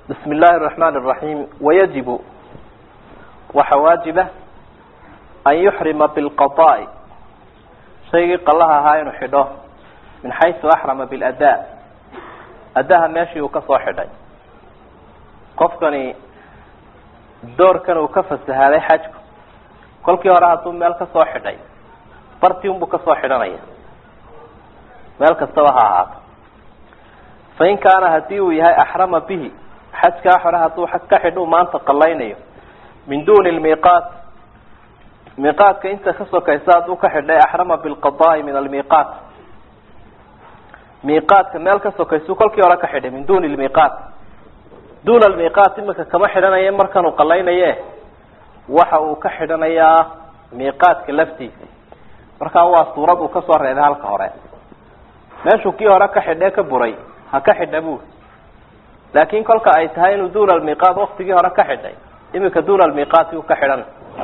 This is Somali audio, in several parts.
بسم الله الرحمن الرحيم ويجب وحواجبه أن يحرم بالقضاء شيء قالها هاي نحضه من حيث أحرم بالأداء أداها ماشي وكسو حدي قفكني دور كانوا كفس هذا حاجك كل كي وراها ثم مال كسو حدي برتيهم بكسو حدنيا مال كسوها هذا fain kaana hadii uu yahay axrama bihi xajkaa xore hadduu ka xidhu maanta qalaynayo min duni lmiiqaat miiqaatka inta ka sokaysa hadduu ka xidhay axrama bilqadaai min almiiqaat miiqaatka meel ka sokaysu kolkii hore ka xidhay min duni lmiiqaat duna lmiiqaat imika kama xidhanaye markanuu qalaynaye waxa uu ka xidhanayaa miiqaatka laftiisa markaa waa suurad uu kasoo reebay halka hore meeshuu kii hore ka xidhee ka buray ha ka xidha buri laakin kolka ay tahay inuu duna almiiqaat waktigii hore ka xidhay imika duna almiiqaati uu ka xidhan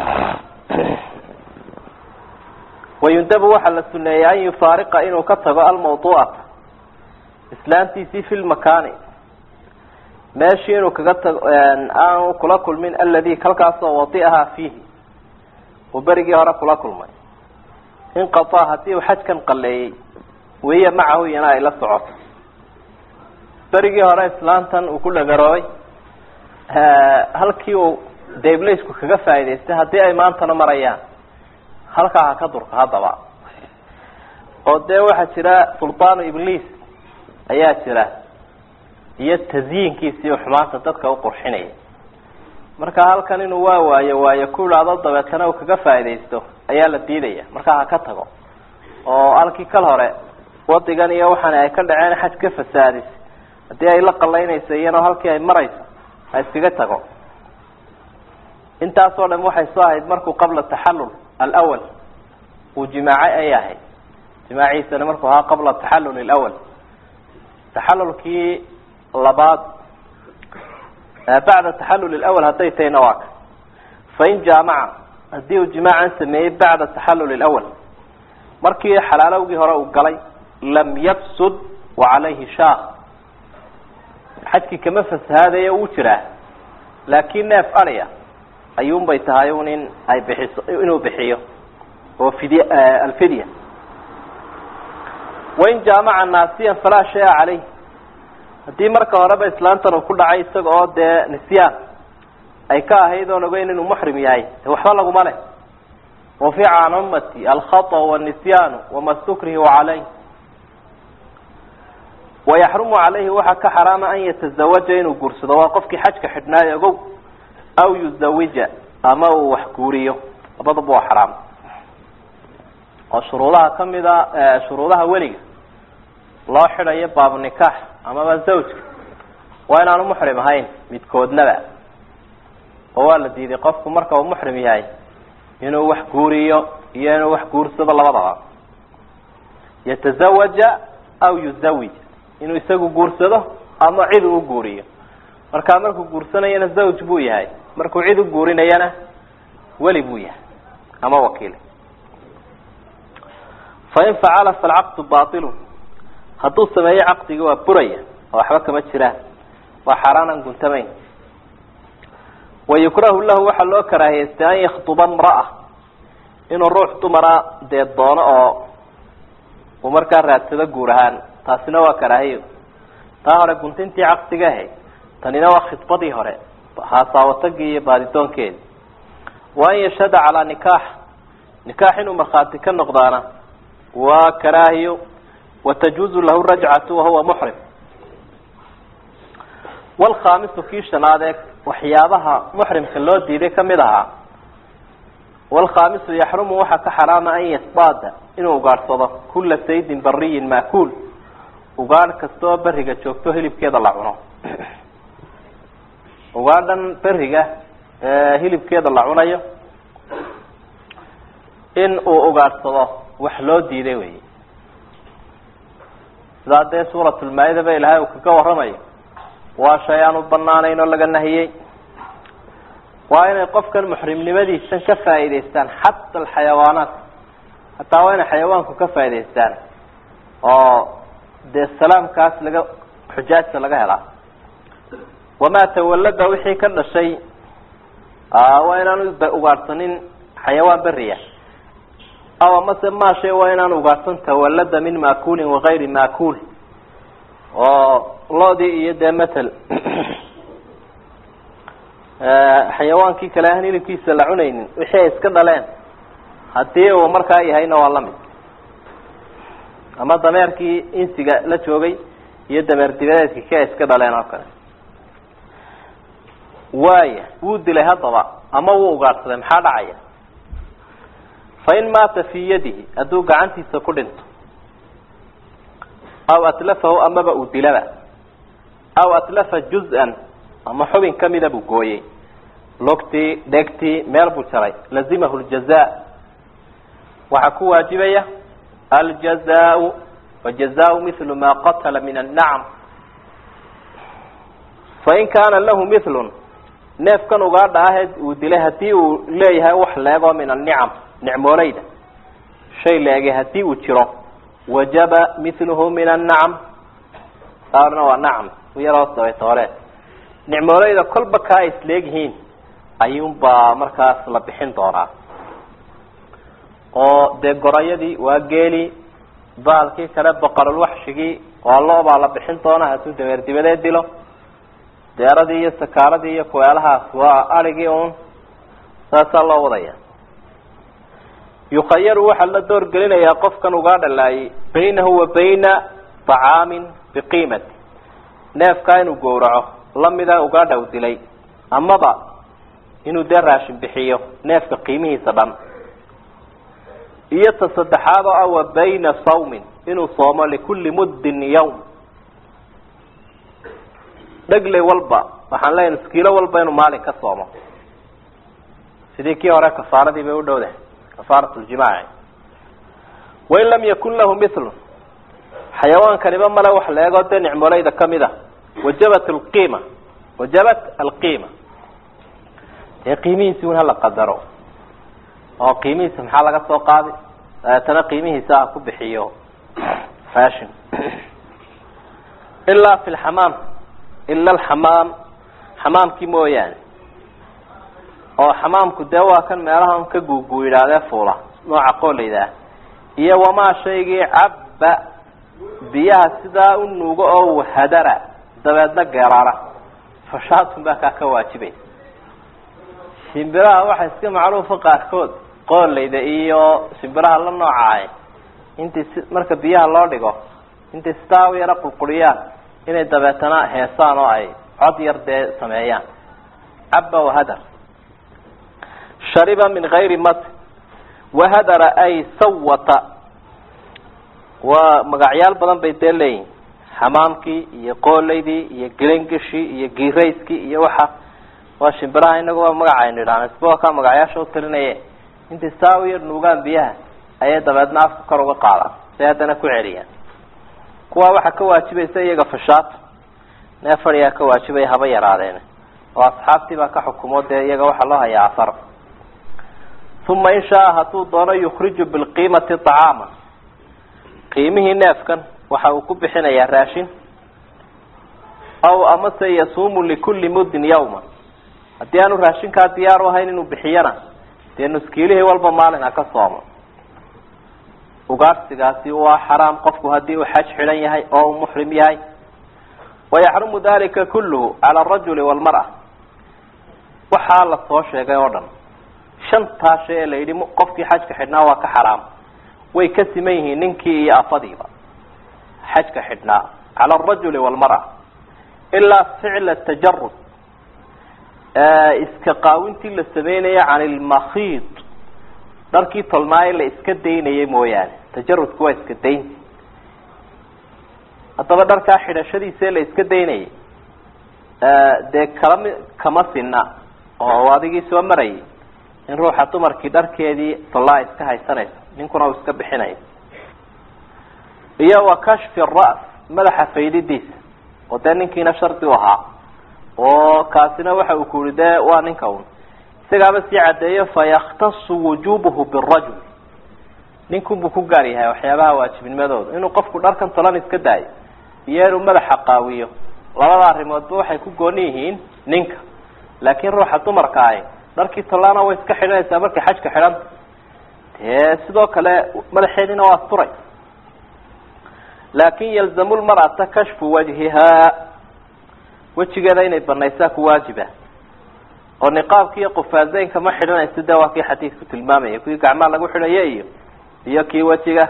wayundabu waxaa la suneeyey an yufaariqa inuu ka tago almawduucata islaantiisii fi lmakaani meeshii inuu kaga tago aanu kula kulmin aladi kalkaasoo wadiahaa fiihi uu berigii hore kula kulmay inqataa hadii uu xajkan qaleeyey wahiya macahu iyana ay la socoto berigii hore islaantan uu ku dhagaroobay halkii uu dablaysku kaga faa'idaystay haddii ay maantana marayaan halkaa ha ka durka haddaba oo dee waxaa jira sultaanu ibliis ayaa jira iyo tasyiinkiisii xumaanta dadka u qurxinaya marka halkan inuu waa waayo waayo ku idhaado dabeetana uu kaga faaidaysto ayaa la diidaya markaa ha ka tago oo halkii kal hore wadigan iyo waxaana ay ka dhaceen xaj ka fasaadis haddii ay la qalaynayso iyana halkii ay marayso ha iskaga tago intaasoo dham waxay soo ahayd markuu qabla taxallul alawal uu jimaacay ay ahayd jimaaciisana markuu ahaa qabla taxallul alawal taxallulkii labaad bacda taxallul alawal hadday tahayna waa ka fain jaamaca haddii uu jimaacan sameeyey bacda taxallul alawal markii xalaalowgii hore uu galay lam yafsud wa calayhi shaah xajkii kama fasahaadayo wuu jiraa laakin neef adya ayuun bay tahay un in ay bixiso inuu bixiyo oo fidya alfidya wain jaamaca naasiyan falaa shaya caleyh haddii marka horeba islaantan uu ku dhacay isaga oo dee nisyaan ay ka ahayd oon ogeyn inuu muxrim yahay de waxba laguma leh wafica can ummati alkhata wاnisyaanu wama stukrihu caleyh wayaxrumu calayhi waxaa ka xaraama an yatazawaja inuu guursado waa qofkii xajka xidhnaayo ogow aw yuzawija ama uu wax guuriyo labadaba waa xaraam oo shuruudaha kamida shuruudaha weliga loo xidhayo baabu nikaax amaba zawjka waa inaanu muxrim ahayn midkoodnaba oo waa la diiday qofku marka uu muxrim yahay inuu wax guuriyo iyo inuu wax guursado labadaba yatazawaja aw yuzawij inuu isagu guursado ama cid uu guuriyo markaa markuu guursanayana zawj buu yahay markuu cid u guurinayana weli buu yahay ama wakiil fain facala falcaqdu bailun hadduu sameeyo caqdigi waa buraya oo waxba kama jiraan waa xaaraanan guntamayn wayukrahu lahu waxaa loo karaahiyeystay an yakduba mraa inuu ruux dumara dee doono oo uu markaa raadsado guur ahaan taasina waa karaahiyo taa hore guntintii caqdiga ahayd tanina waa khidbadii hore haasaawatagii iyo baadidoonkeedi wa an yashhada calaa nikaax nikaax inuu markhaati ka noqdaana waa karaahiyo watajuuzu lahu rajcatu wahuwa muxrim wlkhaamisu kii shanaadee waxyaabaha muxrimka loo diiday kamid ahaa wlkhaamisu yaxrumu waxaa ka xaraama an yasbaada inuu ugaadhsado kula saydin bariyin maakuul ugaadh kasta oo beriga joogto hilibkeeda la cuno ugaadhan beriga hilibkeeda la cunayo in uu ugaadhsado wax loo diiday wey sidaa dee suuratulmaa-ida ba ilahay uu kaga waramayo waa shay aan u banaanayn oo laga nahiyey waa inay qofkan muxrimnimadiisan ka faa'idaystaan xata alxayawaanaat hataa waa inay xayawaanku ka faa'idaystaan oo dee salaamkaas laga xujaajta laga helaa wamaa tawallada wixii ka dhashay waa inaanu ugaadhsanin xayawaan beriya aw amase maashay waa inaan ugaadhsan tawallada min maakuulin wagayri maakuul oo loodii iyo dee matal xayawaankii kale aan hilibkiisa la cunaynin wixii ay iska dhaleen haddii uu markaa yahayna waa lamid ama dameerkii insiga la joogay iyo dameer dibadeedkii ki ay iska dhaleen oo kale waaya wuu dilay haddaba ama wuu ugaadhsaday maxaa dhacaya fain maata fii yadihi hadduu gacantiisa ku dhinto aw atlafahu amaba uu dilaba aw atlafa juz-an ama xubin kamida buu gooyey lugtii dhegtii meel buu jaray lazimahu ljaza waxaa ku waajibaya aljazaau wajazaau mithlu ma qatala min annacam fain kaana lahu mithlun neefkan ugaadha ahe uu dilay hadii uu leeyahay wax leegoo min annicam nicmooleyda shay leege hadii uu jiro wajaba mithluhu min annacam saarna waa nacam u yaroo dabaytoole nicmooleyda kolba kaa ay isleegyihiin ayuunbaa markaas la bixin doonaa oo dee gorayadii waa geeli baalkii kale boqorulwaxshigii waa lo baa la bixin doonaa hadduu dameer dibadeed dilo deeradii iyo sakaaradii iyo kuweelahaas waa arigii un saasaa loo wadaya yukhayaru waxaa la door gelinayaa qofkan ugaa dhalaayay baynahu wa bayna طacaamin biqiimati neefkaa inuu gowraco lamida ugaadha u dilay amaba inuu dee raashin bixiyo neefka qiimihiisa dhan iyo ta saddexaad oo ah wa bayna sawmin inuu soomo likulli muddin yawm dhegley walba waxaan leeyahay iskiilo walba inuu maalin ka soomo sidii kii hore kafaaradii bay u dhowdahay kafaarat ljimaaci wain lam yakun lahu mithlun xayawaankaniba male wax la eegoo dee nicmoleyda kamid a wajabat alqiima wajabat alqiima dee qiimihiisi un hala qadaro oo qiimihiisa maxaa laga soo qaadi dabeetana qiimihiisa ha ku bixiyo fashion ilaa fi lxamaam ila alxamaam xamaamkii mooyaane oo xamaamku dee waa kan meelaha un ka guuguu yidhaahdee fuula nooca qooleydaa iyo wamaa shaygii cabba biyaha sidaa u nuugo oo hadara dabeedna geeraara fashaatun baa kaa ka waajibaysa shimbiraha waxaa iska macruufa qaarkood qooleyda iyo shimbiraha la noocaay intii si marka biyaha loo dhigo intay sidaa u yaro qurquriyaan inay dabeetana heesaan oo ay cod yar dee sameeyaan cabba wahadar shariba min gayri mat wahadara ay sawata waa magacyaal badan bay dee leeyihin xamaamkii iyo qooleydii iyo gelengishii iyo giirayskii iyo waxa waa shimbiraha inagu waa magaca aynu idhaahna isbao kaa magacyaasha u talinaye intay saa u yar nuugaan biyaha ayay dabeedna afka kor uga qaadaan say haddana ku celiyaan kuwaa waxaa ka waajibaysa iyaga fashaato neef adhigaa ka waajibaya haba yaraadeen oo asxaabtii baa ka xukumo dee iyaga waxaa loo hayaa afar uma in shaa hadduu doono yukhriju bilqiimati acaama qiimihii neefkan waxa uu ku bixinayaa raashin aw amase yasuumu likulli muddin yawma haddii aanu raashinkaa diyaar u ahayn inuu bixiyana dee nuskiilihii walba maalin ha ka soomo ugaadhsigaasi waa xaraam qofku haddii uu xaj xidhan yahay oo uu muxrim yahay wayaxrumu dalika kulluhu cala arajuli waalmar'a waxaa la soo sheegay oo dhan shantaa shay ee la yidhi qofkii xajka xidhnaa waa ka xaraam way ka siman yihiin ninkii iyo afadiiba xajka xidhnaa cala arajuli waalmar'a ilaa ficla tajarud iska qaawintii la sameynaya can ilmakhiid dharkii tolnaaye la iska daynayay mooyaane tajarudku waa iska daynti haddaba dharkaa xidhashadiisa la iska daynayay dee kalami kama sinna oo adigii soo marayay in ruuxa dumarkii dharkeedii tolnaa iska haysanayso ninkuna uu iska bixinayo iyo wa kashfi ras madaxa faydidiisa oo dee ninkiina shardi u ahaa oo kaasina waxa uu ku yihi de waa ninka un isagaaba sii caddeeyo fayakhtasu wujubuhu birajul ninkunbuu ku gaar yahay waxyaabaha waajibnimadooda inuu qofku dharkan tolan iska daayo iyo inuu madaxa qaawiyo labada arrimoodba waxay ku gooni yihiin ninka laakiin ruuxa dumarka ahi dharkii tollaana way iska xidhanaysaa markay xajka xidhanta dee sidoo kale madaxeediina waa asturay laakin yalzamu lmar'ata kashfu wajhihaa wejigeeda inay banaysaa ku waajiba oo niqaabki iyo qufaazeynka ma xidhanayso de waa kii xadiidku tilmaamaya kuwii gacmaha lagu xidhayo iyo iyo kii wejiga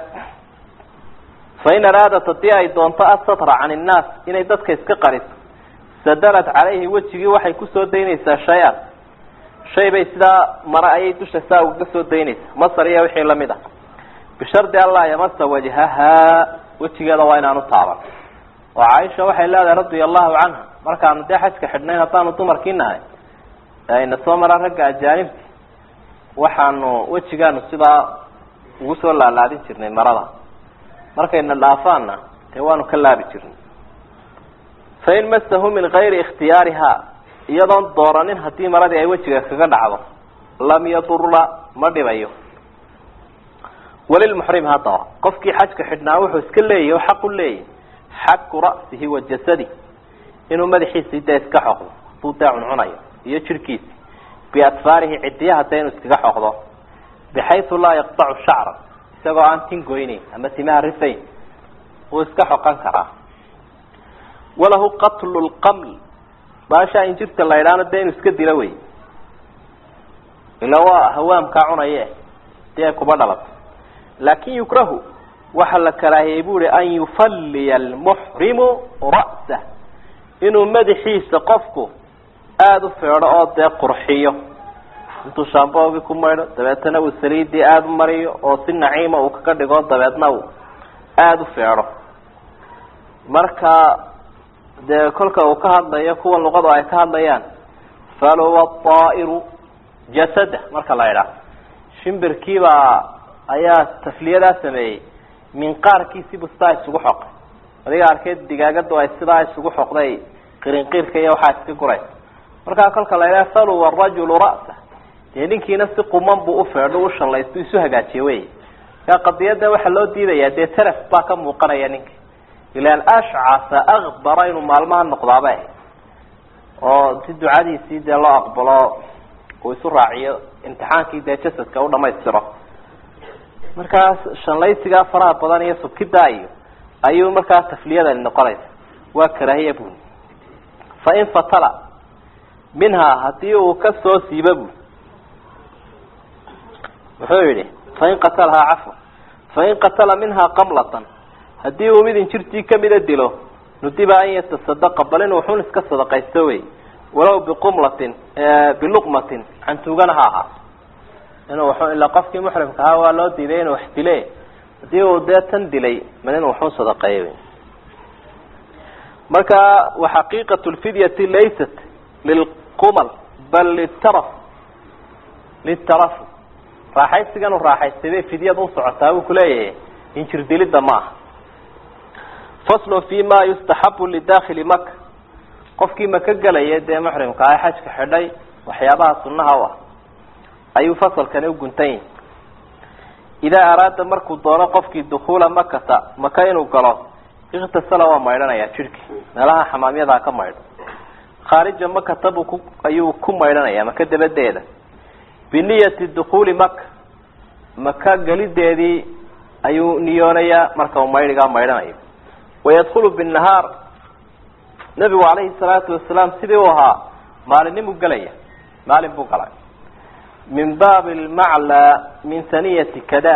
fain araadat hadii ay doonto asatra can innaas inay dadka iska qariso sadalat calayhi wejigii waxay kusoo daynaysaa shay-an shay bay sidaa mara ayay dusha saa ugaga soo daynaysaa masar iyo wixii lamid ah bishardi anlaa yamasa wajhahaa wejigeeda waa inaanu taaban oo caaisha waxay leedahay radia allahu canha markaanu dee xajka xidhnayn haddaanu dumarkii nahay ayna soo maraan ragga ajaanibti waxaanu wejigaanu sidaa ugu soo laalaadin jirnay marada markayna dhaafaanna dee waanu ka laabi jirnay fain masahu min gayri ikhtiyaariha iyadoon dooranin haddii maradii ay wejiga kaga dhacdo lam yadurla ma dhibayo walilmuxrim haddaba qofkii xajka xidhnaa wuxuu iska leeyahy o xaq u leeyahy xaku ra'sihi wa jasadi inuu madaxiisii dee iska xoqdo haduu dee cuncunayo iyo jirhkiisi biadfaarihi cidiyaha dee inuu iskaga xoqdo bixaysu laa yaqtacu shacra isagoo aan tin goyneyn ama timaha rifayn wuu iska xoqan karaa walahu qatlu lqaml baashaa injirta la idhaano dee inuu iska dilo wey ila waa hawaamkaa cunaye dee kuba dhalato laakin yukrahu waxa la karaahiyey bu uhi an yufalliya almuxrimu ra'sah inuu madaxiisa qofku aada u feedho oo dee qurxiyo intuu shaamboogi ku maydho dabeetana uu saliidii aada u mariyo oo si naciima uu kaga dhigo dabeedna uu aada u feedho marka dee kolka uu ka hadlayo kuwa luqadu ay ka hadlayaan faluwa aa'iru jasada marka la idhaah shimbirkiibaa ayaa tafliyadaa sameeyey minqaarkiisibu sidaa isugu xoqay adiga arkeed digaagadu ay sidaa isugu xoqday qirinqiirka iyo waxaa iska guraysa markaa kolka la idhaha faluwa rajulu ra'sa dee ninkiina si quman buu ufeedho u shallaysto isu hagaajiye wey markaa qadiyada waxaa loo diidayaa dee taraf baa ka muuqanaya ninka ilaan ashcasa akbara inuu maalmaha noqdaaba ahayd oo si ducadiisii dee loo aqbalo uu isu raaciyo imtixaankii dee jasadka u dhamaystiro markaas shanlaysigaa faraha badan iyo subkidaa iyo ayuu markaa tafliyadani noqonaysa waa karaahiya buni fain fatala minhaa hadii uu kasoo siiba bu muxuu yihi fain qatalahaa cafwa fain qatala minhaa qamlatan hadii uu mid injirtii kamida dilo nudiba an yatasadaqa bal inuu xun iska sadaqaysto wey walow biqumlatin biluqmatin cantuugana ha ahaa inuu ila qofkii muxrimka ahaa waa loo diiday inuu wax dile hadii uu dee tan dilay mal inuu waxun sadaqeeyo wey marka waxaqiiqat lfidyati laysat lilqumal bal litaraf litaraf raaxaysigan u raaxaystay bay fidyada usocotaa buu kuleeyahay injir dilidda ma aha faslu fi ma yustaxabu lidakili maka qofkii maka gelaya dee muxrimka ah xajka xidhay waxyaabaha sunaha u ah ayuu fasalkani uguntan yahi idaa araada markuu doono qofkii dukuula makata maka inuu galo iktasala waa maydhanaya jidhkii meelaha xamaamyadaa ka maydho khaarija makata buu ku ayuu ku maydhanaya maka dabadeeda biniyati dukuuli maka maka gelideedii ayuu niyoonayaa marka uu maydhigaa maydhanayo wayadkulu binnahaar nabigu calayhi salaatu wasalaam sidii u ahaa maalinimuu gelaya maalin buu galay min baabi lmaclaa min haniyati kada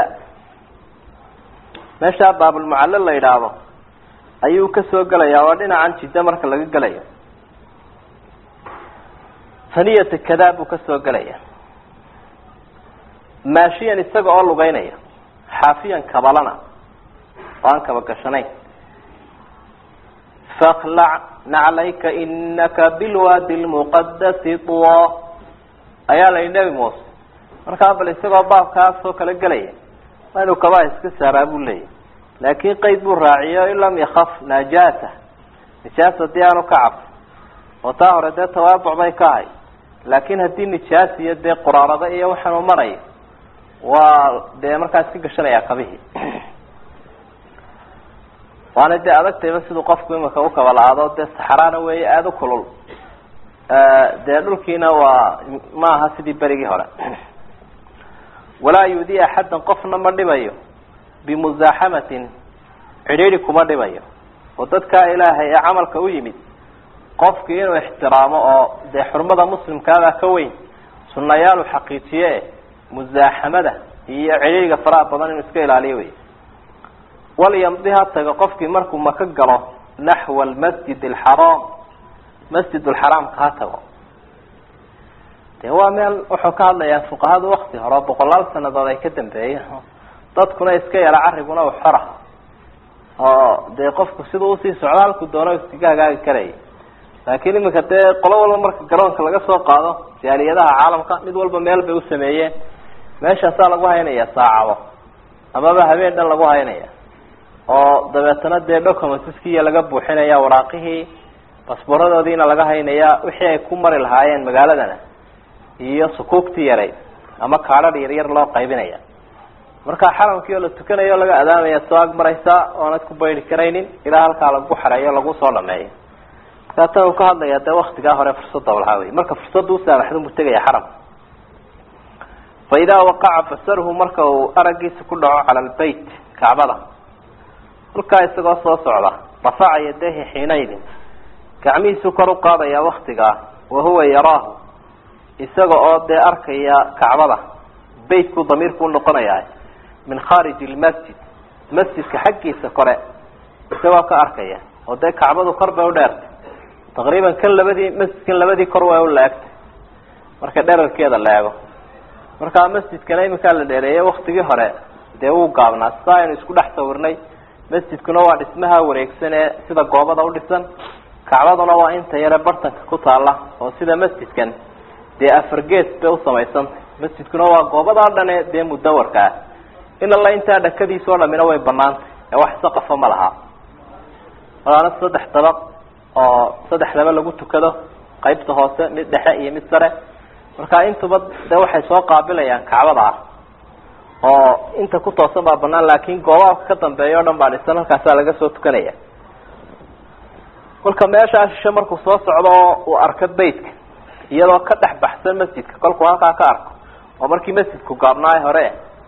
meeshaa baabulmucallo la yidhaahdo ayuu kasoo gelayaa waa dhinacan jidda marka laga gelayo haniyata kada buu kasoo gelaya maashiyan isaga oo lugeynaya xaafiyan kabalana oo aan kaba gashanayn faklac naclayka inaka bilwaadi lmuqadasi tuwa ayaa la yidhi nebi muuse markaa bal isagoo baabkaasoo kala gelaya waa inuu kabaa iska saaraa buu leeyahy laakin qayd buu raaciyo in lam yakaf najaasa nijaas hadii aanu ka cabso oo taa hore dee tawaabuc bay ka ahay laakin haddii nijaas iyo dee quraarado iyo waxaanu marayo waa dee markaas ka gashanaya kabihii waana dee adagtayba siduu qofku imika ukabala-aado dee saxaraana weeye aada u kulul dee dhulkiina waa ma aha sidii berigii hore walaa yudi axaddan qofna ma dhibayo bimuzaaxamatin cidhiidhi kuma dhibayo oo dadkaa ilaahay ee camalka u yimid qofkii inuu ixtiraamo oo dee xurmada muslimkaabaa ka weyn sunayaalu xaqiijiye musaaxamada iyo cidhiidhiga faraha badan inuu iska ilaaliyo wey walyamdi ha tago qofkii markuu maka galo naxwa almasjid alxaraam masjid lxaraamka ha tago dee waa meel wuxuu ka hadlayaa fuqahadu wakti hore oo boqolaal sanadood ay ka dambeeyeen dadkuna iska yara carriguna u xora oo dee qofku siduu usii socdo halku doono iskaga hagaagi karaya laakiin imika dee qolo walba marka garoonka laga soo qaado jaaliyadaha caalamka mid walba meel bay usameeyeen meeshaasaa lagu haynaya saacado amaba habeen dhan lagu haynaya oo dabeetana dee documentskiya laga buuxinaya waraaqihii basboradoodiina laga haynaya wixii ay ku mari lahaayeen magaaladana iyo sukuugtii yaray ama kaadhadh yaryar loo qaybinaya markaa xaramkii oo la tukanayo o laga adaamaya soo ag maraysaa oonad ku baydi karaynin ilaa halkaa lagu xareeyo lagu soo dhameeyo markaa tan uu ka hadlaya dee waktigaa hore fursadda lahaa wey marka fursadda usaamaxdun buu tegaya xaramka fa idaa waqaca basaruhu marka uu araggiisa ku dhaco cala albeyt kacbada halkaa isagoo soo socda rafaca yadayhi xiinaydin gacmihiisuu kor u qaadaya waktigaa wa huwa yaraahu isaga oo dee arkaya kacbada beytkuu damiirku unoqonaya min khaariji lmasjid masjidka xaggiisa kore isagoo ka arkaya oo dee kacbadu kor bay u dheertay taqriiban kan labadii masjidkan labadii kor way u la-egtay marka dherarkeeda la eego markaa masjidkana iminkaa la dheereeyay waktigii hore dee wuu gaabnaa sidaa aynu isku dhex sawirnay masjidkuna waa dhismaha wareegsan ee sida goobada udhisan kacbaduna waa inta yare bartanka ku taala oo sida masjidkan dee afar gees bay usamaysantay masjidkuna waa goobadaa dhane dee mudawarka ah in alla intaa dhakadiisoo dhamina way banaantay ee wax saqafa ma laha waana saddex dabaq oo saddexdaba lagu tukado qaybta hoose mid dhexe iyo mid sare marka intuba de waxay soo qaabilayaan kacbada ah oo inta ku toosan baa banaan laakin goobaha ka dambeeya o dhan baa dhisan halkaasaa laga soo tukanaya kolka meeshaa shishe markuu soo socdo oo uu arko beytka iyadoo ka dhex baxsan masjidka kolkuu halkaa ka arko oo markii masjidku gaabnaayo hore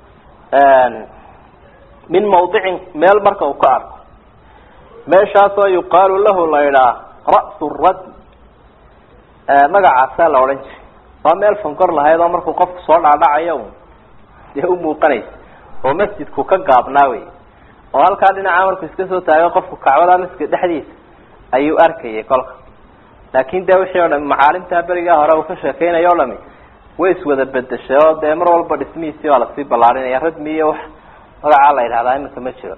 min mawdicin meel marka uu ka arko meeshaasoo yuqaalu lahu la idhaa ra'su rad magacaasaa la odhan jiray waa meel fankor lahayd oo markuu qofku soo dhaadhacayo dee u muuqanaysa oo masjidku ka gaabnaa wey oo halkaa dhinaca markuu iska soo taago qofku kacbada masjidka dhexdiisa ayuu arkayay kolka laakin de wixii o dhami macaalimtaa berigaa hore uu ka sheekeynayo o dhami way iswada bedeshay oo dee mar walba dhismihiisii baa lasii ballaarinaya radmi iyo wax magacaa la yidhahdaa iminka ma jiro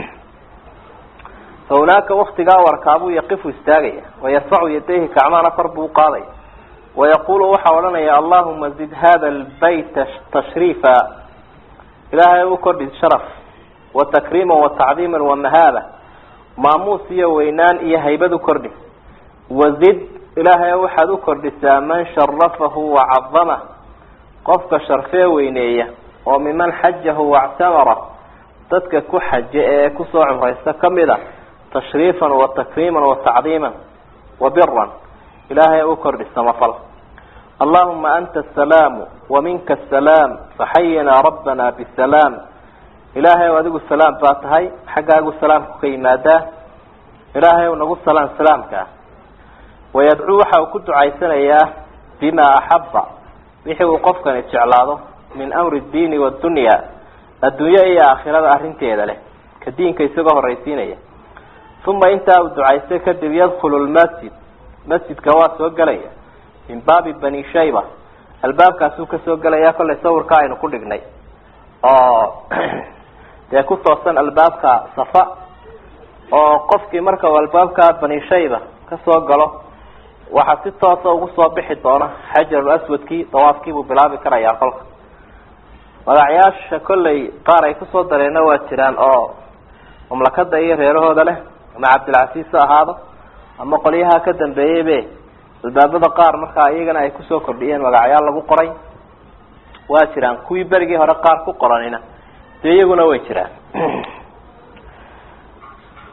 fa hunaaka waktigaa warkaabuu yaqifu istaagaya wayarfacu yadayhi kacmahana kor buu uqaadaya wayaqulu waxaa odhanaya allahuma zid hada lbayta tashriifa ilaahay u kordhi sharaf wa takriima wa tacdiima wamahaaba maamuus iyo weynaan iyo haybad u kordhi wazid ilaahay waxaad u kordhisaa man sharafahu wacadamah qofka sharfee weyneeya oo miman xajahu wactamara dadka ku xaje ee kusoo cumraysta kamid a tashriifan wa takriiman wa tacdiiman wa biran ilaahay u kordhi samafal allahuma anta asalaamu wa minka asalaam faxayinaa rabbana bisalaam ilaahay o adigu salaam baa tahay xaggaagu salaamku ka yimaadaa ilaahay u nagu salaan salaamkaa wayadcuu waxa uu ku ducaysanayaa bima axaba wixii uu qofkani jeclaado min amri diini wadunya adduunye iyo aakhirada arrinteeda leh ka diinka isagoo horraysiinaya uma intaa uu ducaystay kadib yadkhulu lmasjid masjidka waa soo gelaya min baabi bani shayba albaabkaasuu kasoo gelaya kollay sawirka aynu ku dhignay oo dee ku toosan albaabka safa oo qofkii marka uu albaabka bani shayba kasoo galo waxaa si toosa ugu soo bixi doona xajarul aswadkii dawaafkiibuu bilaabi karayaa kolka magacyaasha kollay qaar ay kusoo dareenna waa jiraan oo mamlakada iyo reerahooda leh ama cabdilcasiis ha ahaado ama qolyaha ka dambeeyeybe albaabada qaar markaa iyagana ay kusoo kordhiyeen magacyaal lagu qoray waa jiraan kuwii berigii hore qaar ku qoranina dee iyaguna way jiraan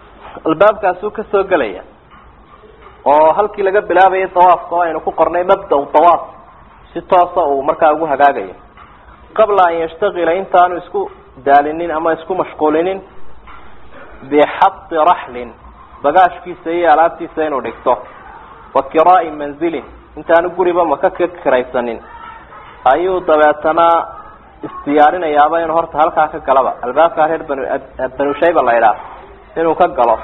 albaabkaasuu kasoo gelaya oo halkii laga bilaabayay dawaafka oo aynu ku qornay mabda dawaaf si toosa uu markaa ugu hagaagayo qabla an yashtagila intaanu isku daalinin ama isku mashquulinin bixadi raxlin bagaashkiisa iyo alaabtiisa inuu dhigto wa kiraai manzilin intaanu guriba maka ka kiraysanin ayuu dabeetana isdiyaarinayaaba inuu horta halkaa ka galaba albaabkaa reer banu banu shayba la idhaah inuu ka galo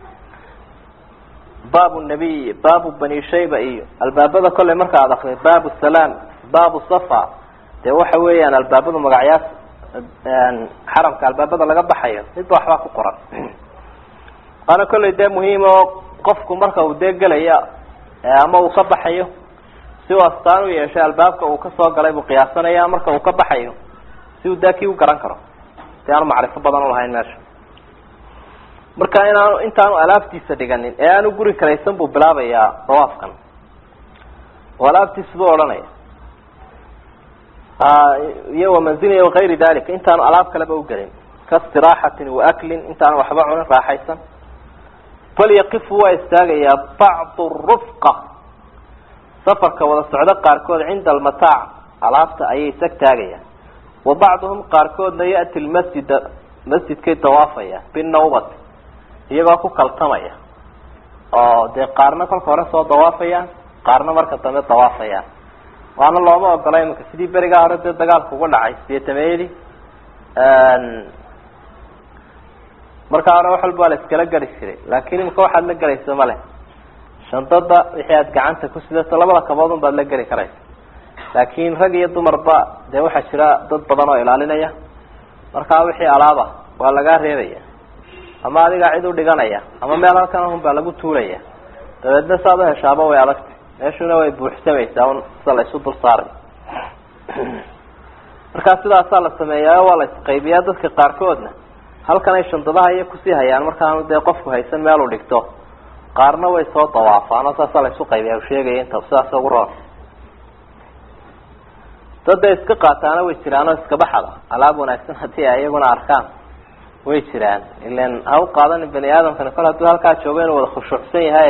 baabu nabiy baabu bani shayba iyo albaabada kolley marka ad akriyo baabu salaam baabu safa dee waxa weeyaan albaabada magacyaas xaramka albaabada laga baxayo midba waxbaa ku qoran waana kolley dee muhiim oo qofku marka uu dee gelaya ama uu ka baxayo si uu astaan u yeeshay albaabka uu kasoo galay buu qiyaasanaya marka uu ka baxayo si uu daa kii u garan karo si aanu macrifo badan ulahayn meesha marka inaanu intaanu alaabtiisa dhiganin ee aanu guri karaysan buu bilaabayaa dawaafkan oo alaabtiisa buu odhanaya iyo wamanzilin wakayri dalika intaanu alaab kaleba ugelin kaistiraaxatin waaklin intaanu waxba cunin raaxaysan falyaqifu waa istaagayaa bacdu rufqa safarka wada socdo qaarkood cinda almataac alaabta ayay isag taagayaan wa bacduhum qaarkoodna ya'ti lmasjida masjidkay dawaafaya binawbati iyagoo ku kaltamaya oo dee qaarna kolka hore soo dawaafayaan qaarna marka dambe dawaafayaan waana looma ogola iminka sidii berigaa hore dee dagaalka uga dhacay sideetameeyadii markaa hore wax walba waa la iskala gari jiray laakin imika waxaad la gelaysa male shandada wixii aad gacanta ku sidato labada kaboodun baad la geli karaysa laakin rag iyo dumarba dee waxaa jira dad badan oo ilaalinaya markaa wixii alaaba waa lagaa reebaya ama adigaa cid u dhiganaya ama meel halkan ahun baa lagu tuulaya dabeedna saad u heshaaba way adagtay meeshuna way buuxsamaysaa un sida la isu dul saaray markaa sidaasaa la sameeyaa waa la isqaybiyaa dadka qaarkoodna halkan ay shandadaha iyo kusii hayaan markaanu dee qofku haysan meel u dhigto qaarna way soo dawaafaan oo saasaa la isu qaybiya sheegaya inta sidaas ugu roon dadda iska qaataana way jiraan oo iska baxada alaab wanaagsan haddii ay iyaguna arkaan way jiraan ilan ha u qaadanin bani aadamkani kol hadduu halkaa joogo inuu wada khushuucsan yahay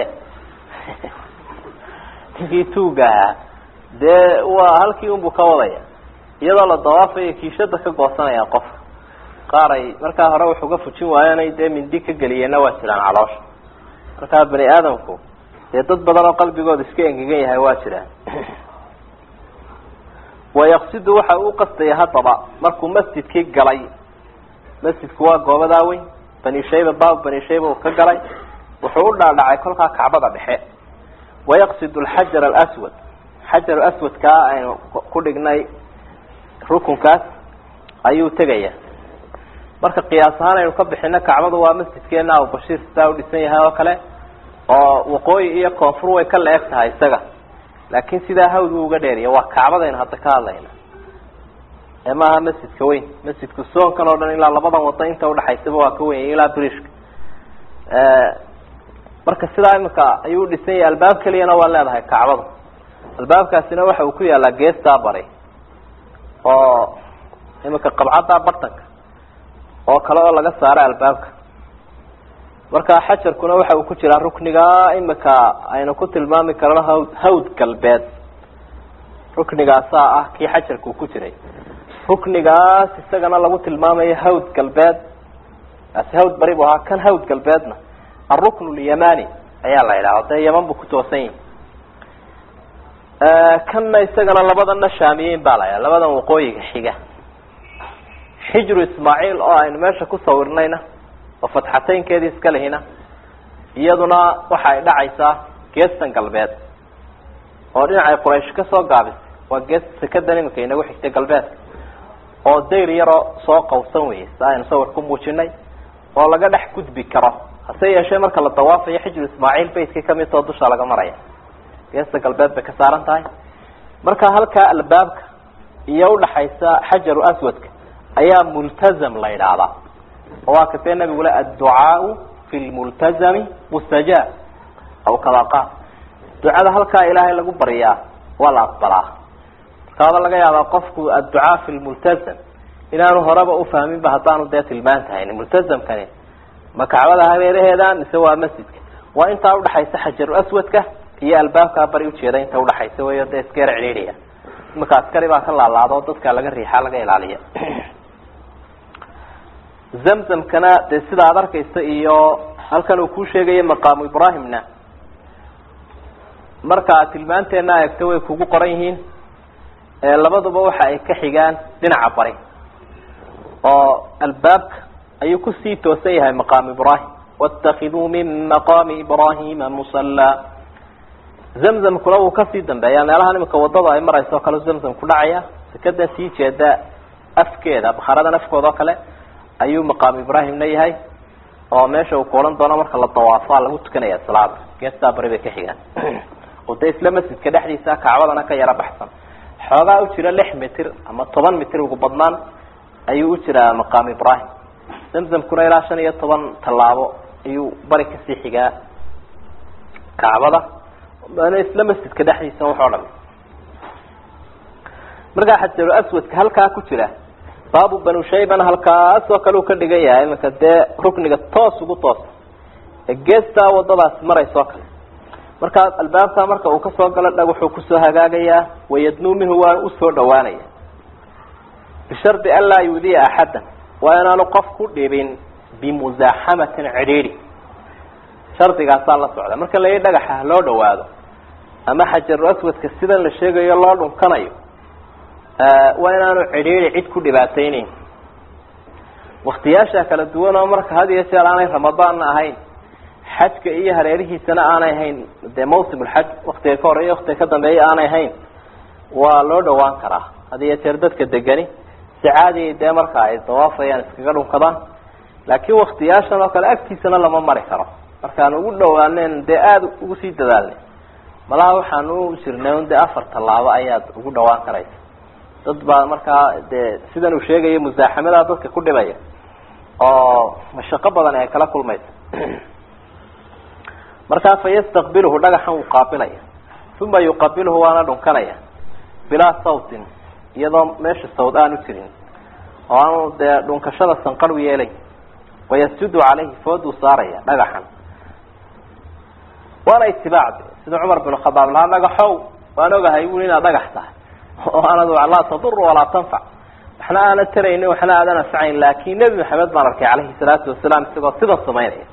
ninkii tuuga ahaa dee waa halkii unbuu ka wadaya iyadoo la dawaafayo kiishada ka goosanayaan qofka qaar ay markaa hore wax uga fujin waayeenay dee mindi ka geliyeenna waa jiraan caloosha markaa bani aadamku dee dad badan oo qalbigooda iska engegan yahay waa jiraan wayaqsidu waxa uu qastaya haddaba markuu masjidkii galay masjidku waa goobadaa weyn bani shayba baabu bani shayba uu ka galay wuxuu u dhaadhacay kolkaa kacbada dhexe wayaqsid alxajar alaswad xajar aswadkaa aynu ku dhignay rukunkaas ayuu tegaya marka qiyaas ahaan aynu ka bixino kacbadu waa masjidkeena abubashiir sidaa u dhisan yahay oo kale oo waqooyi iyo koonfur way ka la-eg tahay isaga laakin sidaa hawd buu uga dheeriya waa kacbadaynu hadda ka hadlayna ee maaha masjidka weyn masjidku soonkan oo dhan ilaa labadan wado inta udhaxaysaba waa ka weyn ilaa brishka marka sidaa imika ayuu dhisan yahay albaab keliyana waa leedahay kacbadu albaabkaasina waxa uu ku yaalaa geestaa bari oo imika qabcaddaa bartanka oo kale oo laga saara albaabka marka xajarkuna waxa uu ku jiraa rukniga imika aynu ku tilmaami karno hawd hawd galbeed ruknigaasaa ah kii xajarka uu ku jiray ruknigaas isagana lagu tilmaamayo hawd galbeed kaasi hawd bari bu ahaa kan hawd galbeedna alrukn lyamani ayaa la yidhaha dee yaman buu ku toosan yahi kanna isagana labadana shaamiyeyn baa la yidhaha labadan waqooyiga xiga xijru ismaaciil oo aynu meesha ku sawirnayna oo fatxateynkeedii iska lihina iyaduna waxa ay dhacaysaa geestan galbeed oo dhinacay quraysh ka soo gaabisay waa geesta sekadan imika inagu xigtay galbeedka oo dayr yaroo soo qawsan weyey si aynu sawir ku muujinay oo laga dhex gudbi karo hase yeeshee marka la dawaafayo xijru ismaaciil baytkii kamid tao dusha laga maraya geesta galbeed bay ka saaran tahay marka halkaa albaabka iyo udhaxaysa xajaru aswadka ayaa multazam la yidhaahdaa oo waa katee nabigule adducaau fi lmultazami mustajaab aw kamaa qaal ducada halkaa ilaahay lagu baryaa waa la aqbalaa markaaba laga yaabaa qofku adducaa fi lmultazam inaanu horeba ufahminba haddaanu dee tilmaan tahayn multazamkani ma kacbada hareeraheeda mise waa masjidka waa intaa udhaxaysa xajaru aswadka iyo albaabkaa bari ujeeda inta udhaxaysa wey dee iskeer cidhiidhiya imanka askari baa ka laalaado dadka laga riixa laga ilaaliya zamzamkana dee sida ad arkaysa iyo halkan uu kuu sheegayo maqaamu ibrahimna marka aad tilmaanteena eegto way kugu qoran yihiin labaduba waxa ay ka xigaan dhinaca bari oo albaabka ayuu kusii toosan yahay maqaamu ibrahim waاtakiduu min maqaami ibrahima musallaa zamzamkuna wuu kasii dambeeya meelahan imika wadada ay marayso o kale zamzam ku dhacaya sekadan sii jeeda afkeeda bakharadan afkooda oo kale ayuu maqaamu ibrahimna yahay oo meesha uu kuohan doono marka la dawaafaa lagu tukanaya salaada geestaa bari bay ka xigaan oo dee isla masjidka dhexdiisa kacbadana ka yaro baxsan xoogaa u jira lix mitir ama toban mitir ugu badnaan ayuu u jiraa maqaamu ibrahim zamzamkuna ilaa shan iyo toban tallaabo ayuu bari kasii xigaa kacbada n isla masjidka dhexdiisa waxoo dhan markaa xajaru aswadka halkaa ku jira baabu banu shaybana halkaas oo kale uu ka dhigan yahay imanka dee rukniga toos ugu toosa ee geestaa wadadaas maraysa oo kale markaa albaabkaa marka uu kasoo galo dhag wuxuu kusoo hagaagayaa wayadnuu minhu waa usoo dhawaanaya bishardi an laa yuudiya axaddan waa inaanu qof ku dhibin bimusaaxamatin cidhiidhi shardigaasaa la socda marka la yidhi dhagaxa loo dhawaado ama xajaru aswadka sidan la sheegayo loo dhunkanayo waa inaanu cidhiidhi cid ku dhibaateyneyn waktiyaasha kala duwan oo marka had iyo jeer aanay ramadaanna ahayn xajka iyo hareerihiisana aanay ahayn dee mawsimulxaj waktiga ka horeeya waktiga ka dambeeya aanay ahayn waa loo dhawaan karaa had iyo jeer dadka degani si caadiya dee marka ay dawaafayaan iskaga dhunkadaan laakiin waktiyaashan oo kale agtiisana lama mari karo markaan ugu dhawaanen dee aada ugu sii dadaalnay malaha waxaan u jirnay un dee afar tallaabo ayaad ugu dhawaan karaysa dad baa markaa dee sidan uu sheegayo musaaxamadaa dadka ku dhibaya oo mashaqo badan ay kala kulmaysa markaa fa yastaqbiluhu dhagaxan wuu qaabilaya uma yuqabiluhu waana dhunkanaya bilaa sawtin iyadoo meesha sawd aanu jirin oo aanu dee dhunkashada sanqar u yeelay wayasjudu calayhi fooduu saaraya dhagaxan waana itibaac sida cumar bin khadaab lahaa dhagaxow waan ogahay buli inaad dhagax tahay oo aanad laa tadur walaa tanfac waxna aanad taraynin waxna aadan anfacayn laakin nebi maxamed baan arkay calayhi salaatu wasalaam isagoo sidan samaynaya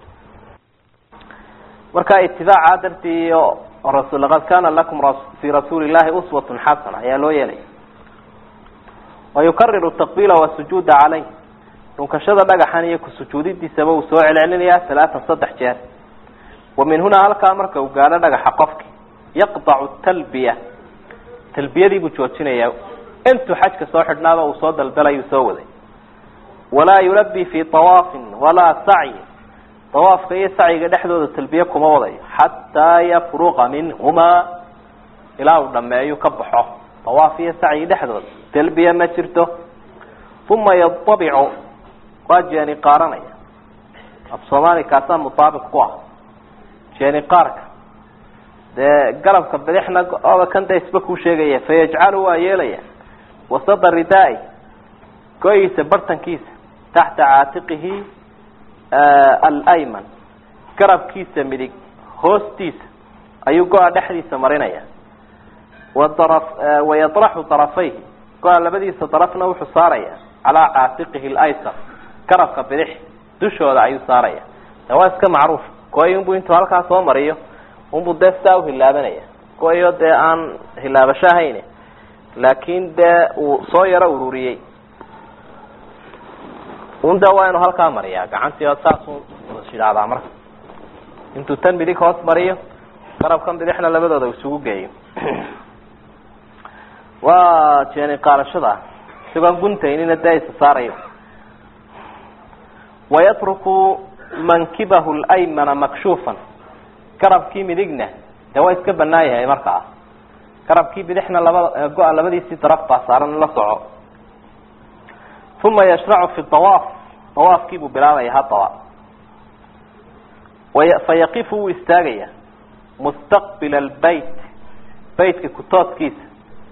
marka itibaaca dartii iyo rasul laqad kana lakum fi rasuuli llahi uswatun xasana ayaa loo yeelaya wayukariru taqbiila wasujuuda calayh dhunkashada dhagaxan iyo kusujuudidiisaba uu soo celcelinayaa talaatan saddex jeer wa min hunaa halkaa marka uu gaadho dhagaxa qofki yaqdacu talbiya talbiyadii buu joojinaya intuu xajka soo xidhnaaba uu soo daldalayuu soo waday walaa yulabi fi tawaafin walaa sacyi tawaafka iyo sacyiga dhexdooda talbiye kuma wadayo xataa yafruqa minhumaa ilaa uu dhameeyo ka baxo tawaaf iyo sacyi dhexdooda talbiye ma jirto uma yadabicu waa jeeni qaaranaya af soomaali kaasaa mutaabiq ku ah jeeni qaarka dee garabka bidixna oba kan da isba kuu sheegaya fayajcalu waa yeelaya wasada ridaa-i go-iisa bartankiisa taxta caatiqihi alayman garabkiisa midig hoostiisa ayuu go-a dhexdiisa marinaya wadara wayadraxu darafayhi go-a labadiisa darafna wuxuu saaraya calaa caatiqihi laysar garabka bidix dushooda ayuu saaraya de waa iska macruuf go-i unbuu intuu halkaa soo mariyo unbuu dee sidaa uhilaabanaya go-iyo dee aan hilaabasho ahayn laakin dee uu soo yaro ururiyey un de waa inuu halkaa mariyaa gacantii saasuu shidhaadaa marka intuu tan midig hoos mariyo garabkan bidixna labadooda isugu geeyo waa jeeni qaadashada isagoon guntaynina dee isa saarayo wayatruku mankibahu laymana makshuufan garabkii midigna dee waa iska banaan yahay markaa garabkii bidixna labada go-a labadiisii daraf baa saaran la soco uma yashracu fi dawaaf dawaafkii buu bilaabaya hadaba fayaqifu wuu istaagaya mustaqbila albayt baytka kutoodkiisa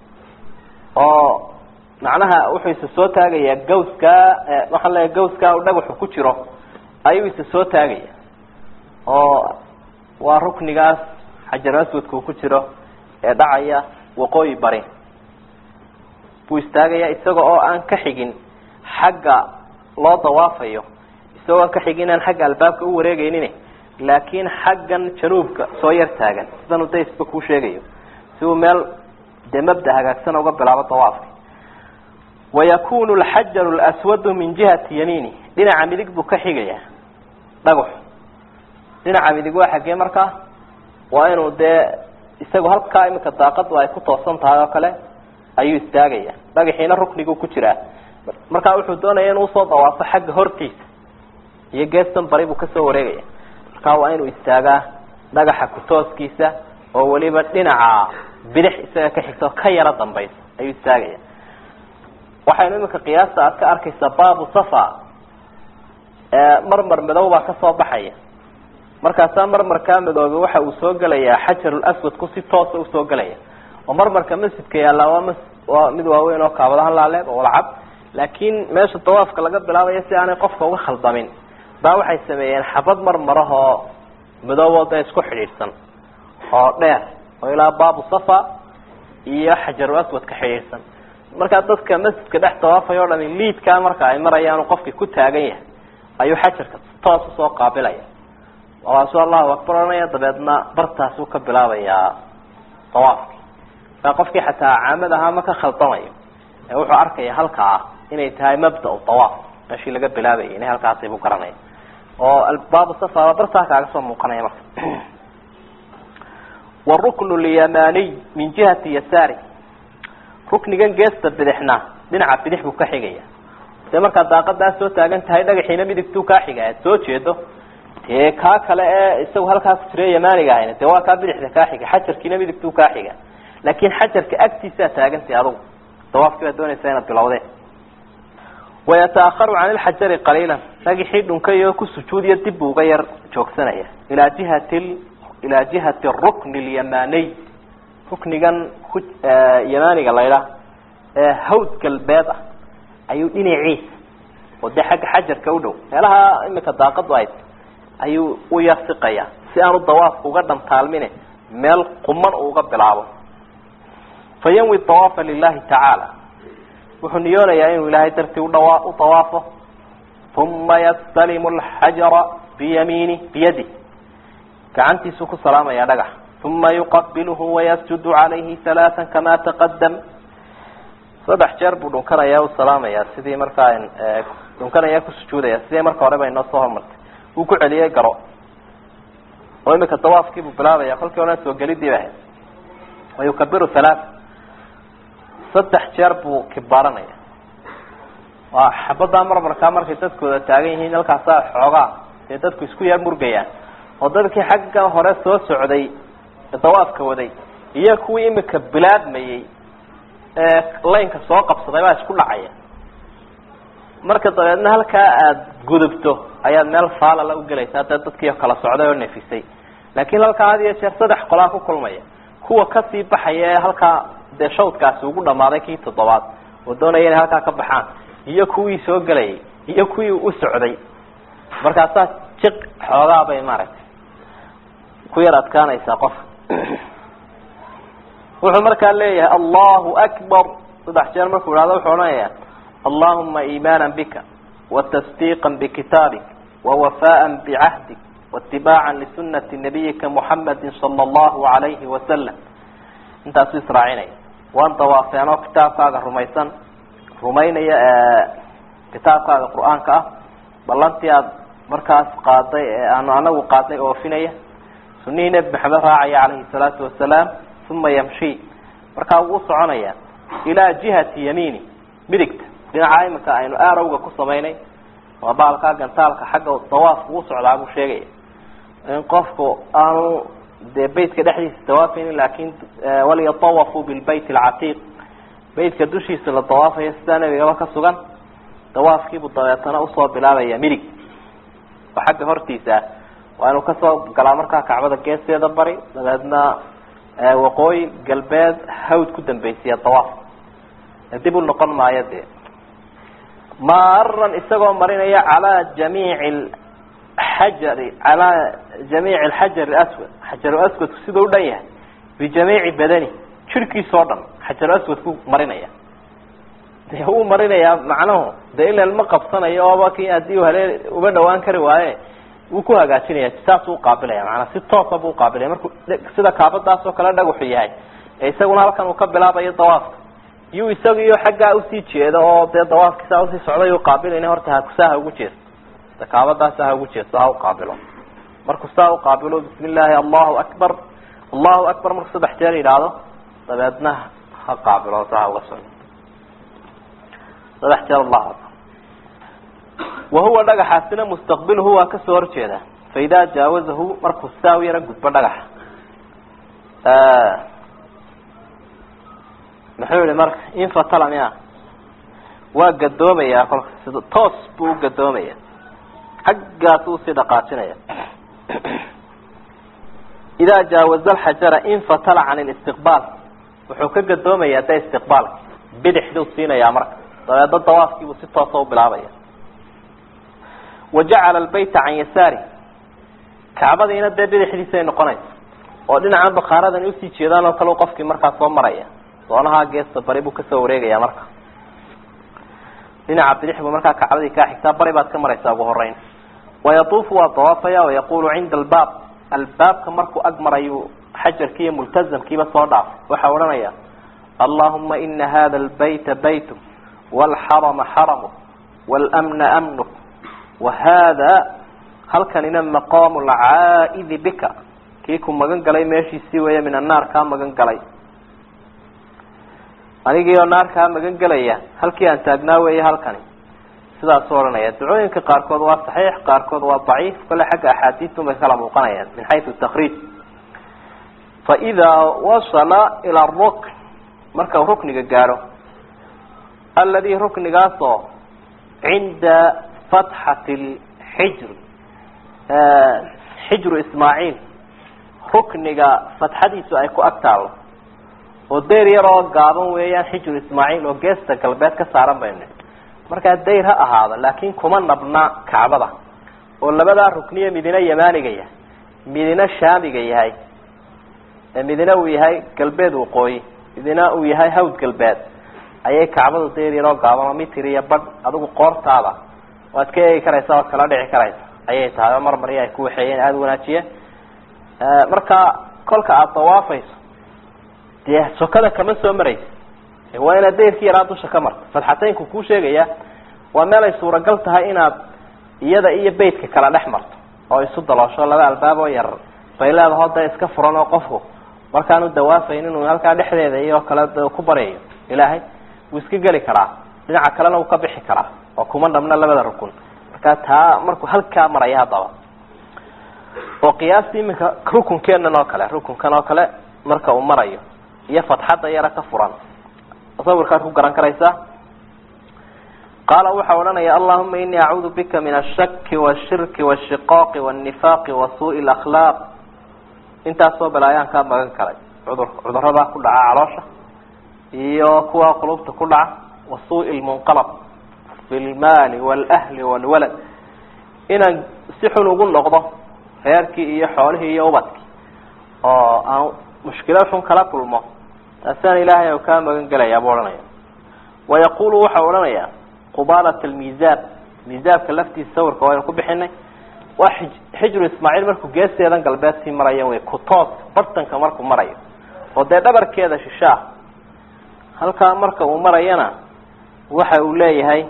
oo macnaha wuxuu isa soo taagayaa gawskaa waxaan leeya gawskaa u dhagaxu ku jiro ayuu isa soo taagaya oo waa ruknigaas xajar aswadka uu ku jiro ee dhacaya waqooyi bari buu istaagaya isaga oo aan ka xigin xagga loo dawaafayo isagoo aan ka xigin aan xagga albaabka u wareegeynin laakiin xaggan januubka soo yar taagan sidan udaysba kuu sheegayo si uu meel dee mabda hagaagsan uga bilaabo dawaafka wayakunu alxajaru lswadu min jihati yamiini dhinaca midig buu ka xigaya dhagax dhinaca midig waa xaggee markaa waa inuu dee isagu halkaa iminka daaqadu ay ku toosan tahay oo kale ayuu istaagaya dhagaxiina ruknigu ku jiraa markaa wuxuu doonaya inuu usoo dawaafo xagga hortiisa iyo geestan bari buu kasoo wareegaya markaa waa inuu istaagaa dhagaxa kutooskiisa oo weliba dhinaca bidix isaga ka xigta oo ka yaro dambaysa ayuu istaagaya waxaynu iminka qiyaasta aad ka arkaysaa baabu safa marmar madow baa kasoo baxaya markaasaa marmarkaa madoobe waxa uu soo gelayaa xajarul aswadku si toosa usoo gelaya oo marmarka masjidka yaallaa waa m waa mid waaweyn oo kaabadahan laaleeg oo walacab laakiin meesha dawaafka laga bilaabayo si aanay qofka uga khaldamin baa waxay sameeyeen xabad marmarahoo madooboo dee isku xidhiidhsan oo dheer oo ilaa baabu safa iyo xajarul aswad ka xidhiidhsan markaa dadka masjidka dhex dawaafaya o dhami liidkaa marka ay marayaan qofkii ku taagan yahay ayuu xajarka toos usoo qaabilaya waasu allahu akbar ohanaya dabeedna bartaasuu ka bilaabayaa dawaafki markaa qofkii xataa caamad ahaa ma ka khaldamayo ee wuxuu arkaya halkaa inay tahay mabda dawaaf meeshii laga bilaabayay inay halkaasi buu garanaya oo baabu safa bartaa kaaga soo muuqanaya marka waruknu lyamaniy min jihati yasaari ruknigan geesta bidixna dhinaca bidix buu ka xigaya dee markaad daaqadaa soo taagan tahay dhagaxiina midigtuu kaa xiga aad soo jeedo dee kaa kale ee isagu halkaa ku jira yamaniga ahayna dee waa kaa bidixda kaa xiga xajarkiina midigtuu kaa xiga laakin xajarka agtiisaa taagantay adugu dawaafkii baad doonaysaa inaad bilowdeen wayata'aharu can ilxajari qaliilan dhagixii dhunkayo ku sujuudiyo dib buu uga yar joogsanaya ilaa jihati ilaa jihati rukni alyamaniy ruknigan ku yamaniga laydhaah ee hawd galbeed ah ayuu dhinaciisa oo dee xagga xajarka u dhow meelaha imika daaqadu ay ayuu u yar siqaya si aanu dawaafka uga dhantaalmine meel quman uu uga bilaabo fa yanwi dawaafa lilahi tacaala wuxuu niyoonayaa inuu ilaahay dartii udhawa u dawaafo uma yastalimu alxajara biyamiini biyadi gacantiisuu ku salaamaya dhagax uma yuqabilhu wayasjudu calayhi halaaan kama taqadam saddex jeer buu dhunkanaya u salaamaya sidii markaa dhunkanaya ku sujuudaya sidii marka horeba inoo soo hormartay wuu ku celiyey garo oo imika dawaafkii buu bilaabaya kolkii hore soo gelidii ba ahayd wayukabiru halaaa saddex jeer buu kibaaranaya waa xabadaa marmarkaa markay dadkooda taagan yihiin halkaasaa xoogaa dee dadku isku yar murgayaan oo dadkii xaggan hore soo socday dawaafka waday iyo kuwii imika bilaadmayey ee laynka soo qabsaday baa isku dhacaya marka dabeedna halkaa aada gudubto ayaad meel faalala ugelaysaa dee dadkii kala socday oo nefisay laakiin halkaa had iyo jeer saddex qolaa ku kulmaya kuwa kasii baxaya ee halkaa dee shawdkaasi ugu dhamaaday kii toddobaad oo doonaya inay halkaa ka baxaan iyo kuwii soo gelayay iyo kuwii u socday markaasaa jiq xoogaa bay maaragtay ku yar adkaanaysaa qofka wuxuu markaa leeyahay allahu akbar saddex jeer markuu ihahdo wuxuu odhanaya allahuma iimaana bika watasdiiqa bikitaabik wawafaa bicahdik waitibaaca lisunati nabiyika muxamadi sala allahu alayhi wasalam intaasu israacinaya waan dawaafeen oo kitaabkaaga rumaysan rumaynaya kitaabkaaga qur-aanka ah ballantii aada markaas qaaday ee aanu anagu qaadnay oofinaya sunihii nebi maxamed raacaya calayhi salaatu wasalaam uma yamshi markaa wuu soconaya ilaa jihati yamiini midigta dhinaca iminka aynu arowga ku samaynay waa baalkaa gantaalka xagga dawaafku u socdaa buu sheegaya in qofku aanu dee beytka dhexdiisa dawaafaynin laakin waliyatawafuu bilbayt alcatiiq beytka dushiisa la dawaafayo sidaa nebigaba ka sugan dawaafkiibuu dabeetana usoo bilaabaya midig oo xagga hortiisa ah waa inuu kasoo galaa markaa kacbada geesteeda bari dabeedna waqooyi galbeed hawd ku dambeysiya dawaaf dib u noqon maayo dee maaran isagoo marinaya calaa jamiici xajari calaa jamiici alxajar aswad xajaru aswadku siduu u dhan yahay bijamiici badani jirhkiisa oo dhan xajaru aswadku marinaya dee wuu marinayaa macnuhu dee ilan ma qabsanayo ooba ki haddii u halee uga dhawaan kari waaye wuu ku hagaajinaya saasuu uqaabilaya maanaa si toosa buu uqaabilaya markuu sida kaabadaas oo kale dhagaxu yahay ee isaguna halkan uu ka bilaabayo dawaafka iyuu isaga iyo xaggaa usii jeeda oo dee dawaafki saa usii socday uqaabilayna horta hakusaa ha ugu jeesto kaabadaasa ha ugu jeesto ha uqaabilo markuu saa uqaabilo bismi illaahi allahu akbar allahu akbar markuu saddex jeer yidhaahdo dabeedna ha qaabilo saa ha uga socdo saddex jeer allahu akbar wahuwa dhagaxaasina mustaqbiluhu waa kasoo horjeeda faidaa jaawazahu markuu saa u yaro gudbo dhagaxa muxuu yihi marka infatala miya waa gadoomaya kolka sida toos buu ugadoomaya xaggaas usii dhaqaajinaya idaa jaawaza alxajara infatala can listiqbaal wuxuu ka gadoomaya de istiqbaalka bidixduu siinayaa marka dabeedna dawaafkiibuu si toosa u bilaabaya wa jacala albayta can yasaari kacbadiina dee bidixdiisay noqonaysa oo dhinacan bakaaradani usii jeedaan oo kale qofkii markaa soo maraya doonaha geesta bari buu kasoo wareegaya marka dhinaca bidix buu markaa kacbadii kaa xigtaa bari baad ka maraysaa ugu horeyn wayatuufu waa dawaafaya wayaqulu cinda albaab albaabka markuu ag marayu xajarkii iyo multazamkiiba soo dhaafay waxaa odhanaya allahuma ina hada albayta baytuk waalxarama xaramuk wاlmna amnuk wahada halkanina maqaamu lcaa'idi bika kii ku magan galay meeshiisii weeye min annaar kaa magan galay anigii oo naar kaa magan gelaya halkii aan taagnaa weeye halkani sidaasuu odhanaya ducooyinka qaarkood waa saxiix qaarkood waa daciif kale xagga axaadiisun bay kala muuqanayaan min xaysu takriij faidaa wasala ilaa rukn marka uu rukniga gaadho aladi ruknigaasoo cinda fatxati lxijr xijru ismaaciil rukniga fatxadiisu ay ku ag taalo oo dayr yar oo gaaban weeyaan xijru ismaaciil oo geesta galbeed ka saaran baynu markaa dayr ha ahaado laakin kuma nabna kacbada oo labadaa rukniye midina yamaaniga yahay midina shaamiga yahay midina uu yahay galbeed waqooyi midina uu yahay hawd galbeed ayay kacbadu dayr yaroo gaaban oo mitir iyo badh adigu qoortaada waad ka eegi karaysa oad kala dhici karaysa ayay tahay oo mar mari ay ku waxeeyeen aada wanaajiye marka kolka aada dawaafayso dee sokada kama soo maraysa waa inaad dayrkii yaraa dusha ka marto fatxateynku kuu sheegaya waa meel ay suuragal tahay inaad iyada iyo beytka kala dhex marto oo isu daloosho laba albaab oo yar bay leedaho dee iska furan oo qofku markaanu dawaafayn inuu halkaa dhexdeeda iyo kale ku baryayo ilaahay wuu iska geli karaa dhinaca kalena wuu ka bixi karaa oo kuma dhabna labada rukun marka taa markuu halkaa maraya haddaba oo qiyaastii iminka rukunkeenan oo kale rukunkan oo kale marka uu marayo iyo fatxadda yara ka furan sawirkaad ku garan karaysaa qaala waxa odhanaya allahuma inii acuudu bika min ashaki washirki washiqaaqi wanifaaqi wa suui lakhlaaq intaasoo balaayaan kaa magan galay cudur cudurada ku dhaca caloosha iyo kuwa qulubta ku dhaca wa suui lmunqalab fi lmaali walahli walwalad inaan si xun ugu noqdo reerkii iyo xoolihii iyo ubadkii oo aan mushkilo xun kala kulmo taasaan ilaahay kaa magan gelayaa buu odhanaya wayaqulu waxau odhanaya qubaalat almiisaan miisaabka laftiisa sawirka waynu ku bixinay waa xij xijru ismaaciil markuu geesteedan galbeed sii maraya wey kutoos bartanka markuu marayo oo dee dhabarkeeda shishaa halkaa marka uu marayana waxa uu leeyahay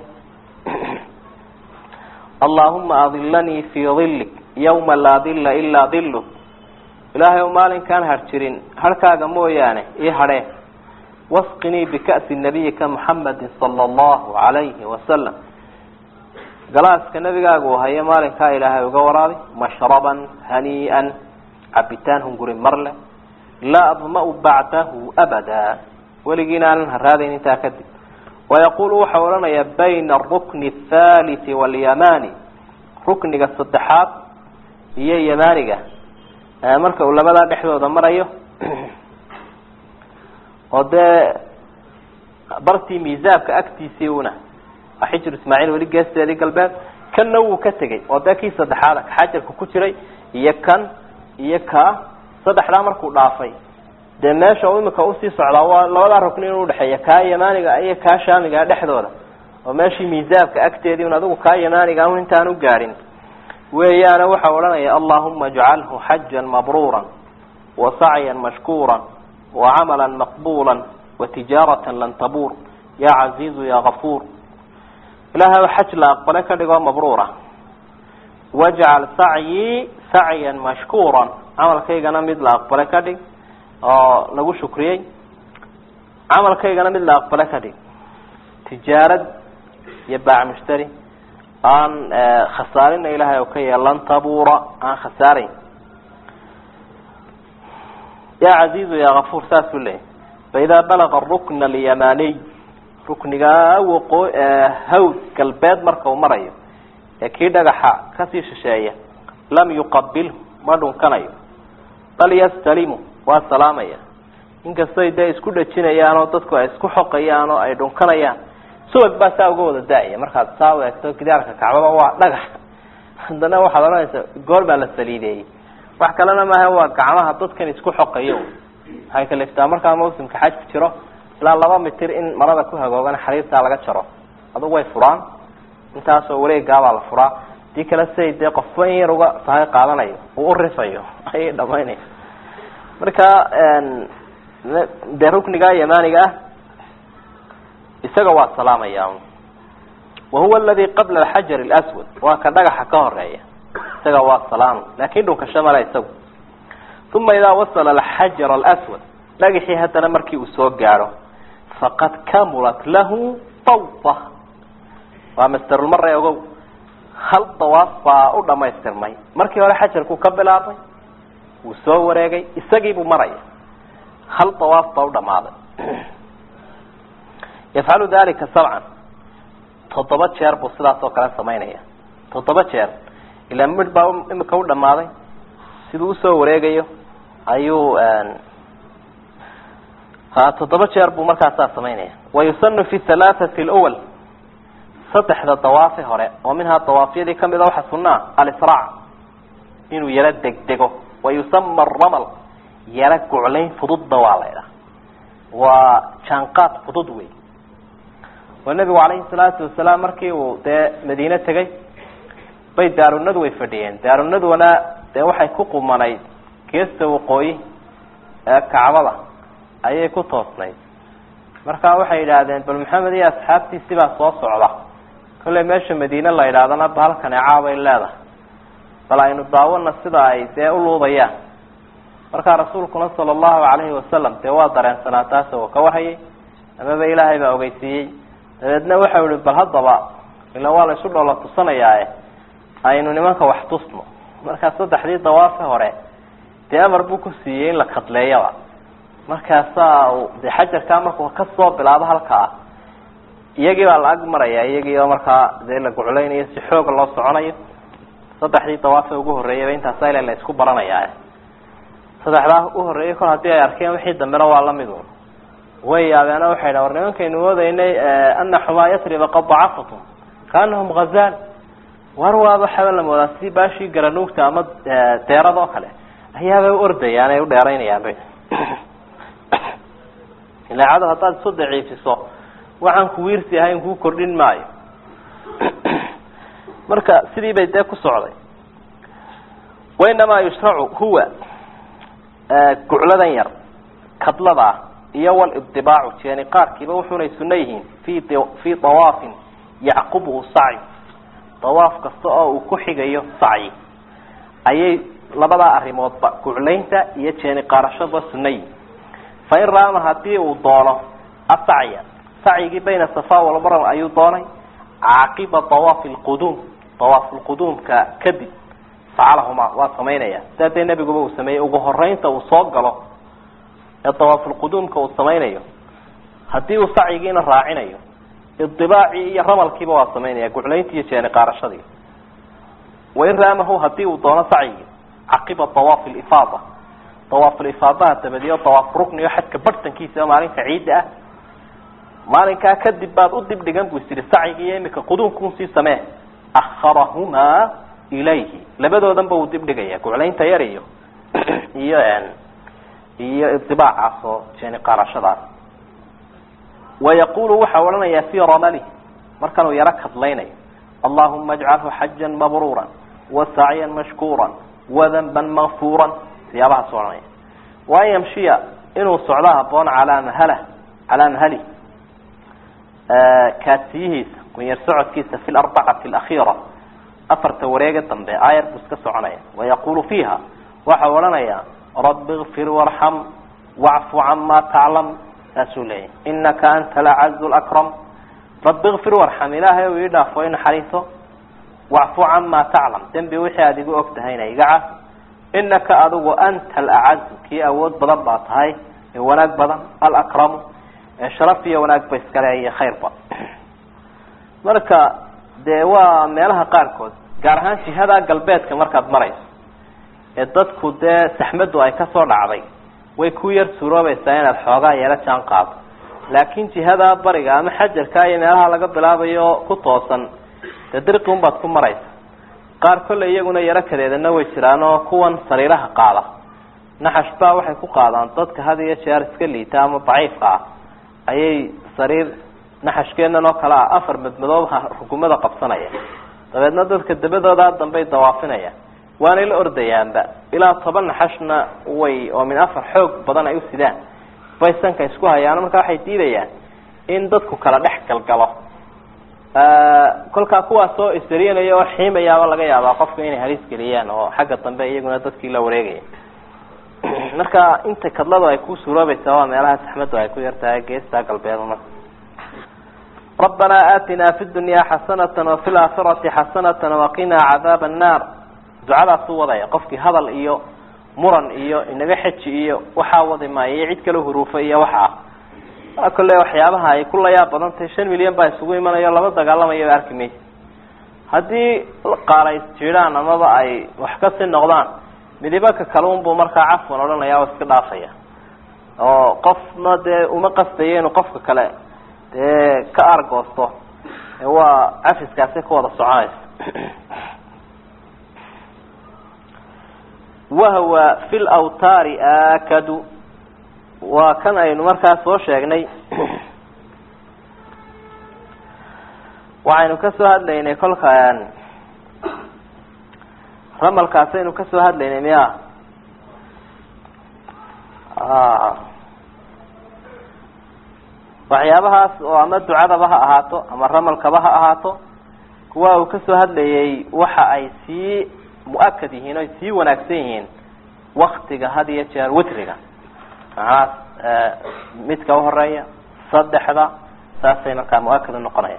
allahuma adilanii fii dilik yawma laa dilla ilaa dillu ilaahay u maalinkaan harjirin harkaaga mooyaane ii hadhee wasqinii bika'si nabiyika muxamadi sala allahu calayhi wasalam galaaska nabigaaga uu hayo maalinkaa ilaahay uga waraabi mashraban hanii'an cabitaan hunguri marle laa adma-u bacdahu abada weligiina aanan haraadayn intaa kadib wayaqulu waxau odhanayaa bayna arukni athaliti walyamani rukniga saddexaad iyo yamaniga marka uu labadaa dhexdooda marayo oo dee bartii miisaabka agtiisii una waa xijru ismaaciil weli geesteedii galbeed kanna wuu ka tegey oo dee kii saddexaada ka xajarka ku jiray iyo kan iyo ka saddexdaa markuu dhaafay dee meesha uu imika usii socdaa waa labadaa rukni in udhexeeya kaa yamaaniga iyo kaa shaamiga dhexdooda oo meeshii miisaabka agteedii un adigu kaa yamaaniga un intaan u gaadhin weeyaana waxau odhanaya allahuma ajcalhu xajan mabruura wa sacyan mashkuura wa camala maqbula wa tijaarata lan tabuur ya caziizu ya gafuur ilahay xaj la aqbale ka dhigoo mabruura wajcal sacyii sacyan mashkuura camalkaygana mid la aqbale ka dhig oo lagu shukriyey camalkaygana mid la aqbale ka dhig tijaarad iyo baac mushtari aan khasaarina ilahay oo ka yeelan tabuura aan khasaarayn ya caziizu ya gafuur saasuu leeyahy faidaa balaga rukna alyamaniy ruknigaa waqoo hawd galbeed marka uu marayo ee kii dhagaxa kasii shisheeya lam yuqabilhu ma dhunkanayo bal yastalimu waa salaamaya inkastay dee isku dhajinayaan oo dadku ay isku xoqayaan oo ay dhunkanayaan subag baa saa uga wada da-aya markaad saa u eegto gidaarka kacbaba waa dhagax haddana waxaad odhanaysaa goor baa la saliideeyey wax kalena maaha waa gacmaha dadkan isku xoqayo waxay kaliftaa markaa mawsimka xajku jiro ilaa laba mitir in marada ku hagoogan xariirtaa laga jaro adugu way furaan intaasoo wareegaabaa la furaa hadii kale siay dee qofba in yar uga sahay qaadanayo uu urifayo ayay dhamaynaya marka dee rukniga yamaniga ah isaga waa salaamaya wahuwa aladi qabla alxajar اlaswad waa ka dhagaxa ka horeeya isaga waa salaam lakin dhunkasho male isagu uma idaa wasala alxajar alaswad dhagaxii haddana markii uu soo gaadho faqad kamulat lahu tawfa waa masterulmare ogow hal dawaaf baa u dhamaystirmay markii hore xajarkuu ka bilaabay wuu soo wareegay isagiibuu maraya hal dawaaf baa u dhamaaday yafcalu dalika sabcan toddoba jeer buu sidaas oo kale samaynaya toddoba jeer ilaa midh baa imika u dhamaaday siduu usoo wareegayo ayuu toddoba jeer buu markaasaa samaynaya wayusanu fi halaathati lwal saddexda dawaafi hore oo minhaa dawaafyadii kamid a waxaa sunaa alisraac inuu yaro degdego wayusama ramal yaro guclayn fududna waa la ydhaha waa jaanqaad fudud wey oo nebigu calayhi salaatu wasalaam markii uu dee madiine tegay bay daarunadu way fadhiyeen daarunaduna dee waxay ku qumanayd geesta waqooyi ee kacbada ayay ku toosnayd marka waxay yidhaahdeen bal maxamed iyo asxaabtiisi baa soo socda kollay meesha madiine la yidhahdana bahalkan ecaabay leedahay bal aynu daawana sida ay dee uluudayaan markaa rasuulkuna sala allahu calayhi wasalam dee waa dareensanaa taas oo ka warhayay amaba ilaahay baa ogeysiiyey dabeedna waxau ihi bal haddaba ila waa la isu dhoola tusanayaae aynu nimanka wax tusno markaa saddexdii dawaafi hore dee amar buu ku siiyey in la kadleeyaba markaasaa dee xajarkaa markuu kasoo bilaabo halkaa iyagii baa la ag maraya iyagii oo markaa dee la guclaynayo si xooga loo soconayo saddexdii dawaafe ugu horreeyayba intaasa ila la isku baranayaa saddexdaa u horreeyay kol haddii ay arkeen wixii dambena waa lamid un way yaabeena waxay dha war nimankaynu moodaynay ana xumaa yatriba qad dacafatum kaanahum hazal war waaba xaba la moodaa si baashii garanuugta ama deerada oo kale ayaabay u ordayaan ay u dheeraynayaan bay ila cadow haddaad isu daciifiso waxaan kuwiirsi ahayn kuu kordhin maayo marka sidii bay dee ku socday wainamaa yushracu huwa gucladan yar kadladaa iyo walibdibaacu jeeni qaarkiiba wuxunay suno yihiin fi fii dawaafin yacqubuhu sacyi dawaaf kasta oo uu ku xigayo sacyi ayay labadaa arrimoodba guclaynta iyo jeeni qaarashaba suno yihin fain raama hadii uu doono asacya sacyigii bayna safa walmaram ayuu doonay caaqiba dawaafi lquduum dawaaf lquduumka kadib facalahumaa waa samaynaya sidaa dee nebiguba uu sameeyey ugu horeynta uu soo galo ee dawaafulquduumka uu samaynayo haddii uu sacyigiina raacinayo idibaacii iyo ramalkiiba waa samaynaya guclayntii iyo jeeni qaarashadii wain raamahu hadii uu doono sacyigii caqiba dawaafi lifaada dawaafulifaadaha dabadiyo dawaaf rukniyo xadka barhtankiisa maalinka ciidda ah maalinkaa kadib baad u dib dhigan bu is tihi sacyigi iyo imika quduumkuun sii samee akharahumaa ilayhi labadoodanba uu dib dhigaya guclaynta yar iyo iyo iyo idibaacaas oo jeeni qaarashadaas wayaqulu waxaa odhanayaa fii ramalih markanuu yaro kadlaynayo allahuma ajcalhu xajan mabruura wasacyan mashkuura wadanban makfuura siyaabahaas odhanaya waan yamshiya inuu socdo haboon calaa mahala calaa mahali kaasiyihiisa kunyar socodkiisa fi larbacati alakhiira afarta wareega dambe aayar buu iska soconaya wayaqulu fiiha waxau odhanayaa rabi ikfir warxam wacfu cama taclam saasuu leeyahy inaka anta alacazu lakram rabi ikfir warxam ilaahay u ii dhaafo i naxariiso wacfu cama taclam dembi wixii aada igu og tahayna iga caf inaka adigu anta alacazu kii awood badan baa tahay ee wanaag badan alakramu ee sharaf iyo wanaag ba iskale iyo khayrba marka dee waa meelaha qaarkood gaar ahaan jihada galbeedka markaad marayso ee dadku dee saxmadu ay kasoo dhacday way ku yar suuroobaysaa inaad xoogaa yeelo jaan qaado laakin jihada bariga ama xajarka iyo meelaha laga bilaabayo ku toosan dee dirqi unbaad ku maraysa qaar kolley iyaguna yaro kadeedana way jiraan oo kuwan sariiraha qaada naxash baa waxay ku qaadaan dadka had iyo jeer iska liita ama daciifka ah ayay sariir naxashkeenan oo kale ah afar madmadoobaha rukumada qabsanaya dabeedna dadka dabadoodaa dambey dawaafinaya waanay la ordayaanba ilaa toban naxashna way oo min afar xoog badan ay u sidaan bay sanka isku hayaan markaa waxay diidayaan in dadku kala dhex galgalo kolkaa kuwaas oo isariyanaya oo xiimayaaba laga yaabaa qofka inay halis geliyaan oo xagga dambe iyaguna dadkii la wareegaya marka inta kadladu ay ku suuroobaysaa waa meelaha saxmadu ay ku yartahay geesta galbeed marka rabbanaa aatinaa fi dunya xasanata wafi laakhirati xasanata waqinaa cadaaba annaar ducadaasuu wadaya qofkii hadal iyo muran iyo inaga xeji iyo waxaa wadi maayo iyo cid kale huruufa iyo waxa ah kolley waxyaabaha ay ku layaab badan tahay shan milyan baa isugu imanayo laba dagaalamayo arki maysa haddii qaala isjiidhaan amaba ay wax kasii noqdaan midibaka kalunbuu markaa cafwan odhanaya oo iska dhaafaya oo qofna dee uma qastayo inuu qofka kale dee ka argoosto waa cafiskaasi ku wada soconaysa wahwa fi lawtaari aakadu waa kan aynu markaa soo sheegnay waxaynu kasoo hadlaynay kolka ramalkaasaynu kasoo hadlaynay miya waxyaabahaas oo ama ducadaba ha ahaato ama ramalkaba ha ahaato kuwa uu kasoo hadlayay waxa ay sii mu-akad yihiin o ay sii wanaagsan yihiin waktiga had iyo jeer witriga macnahaas midka uhoreeya saddexda saasay markaa mu-akad unoqonaya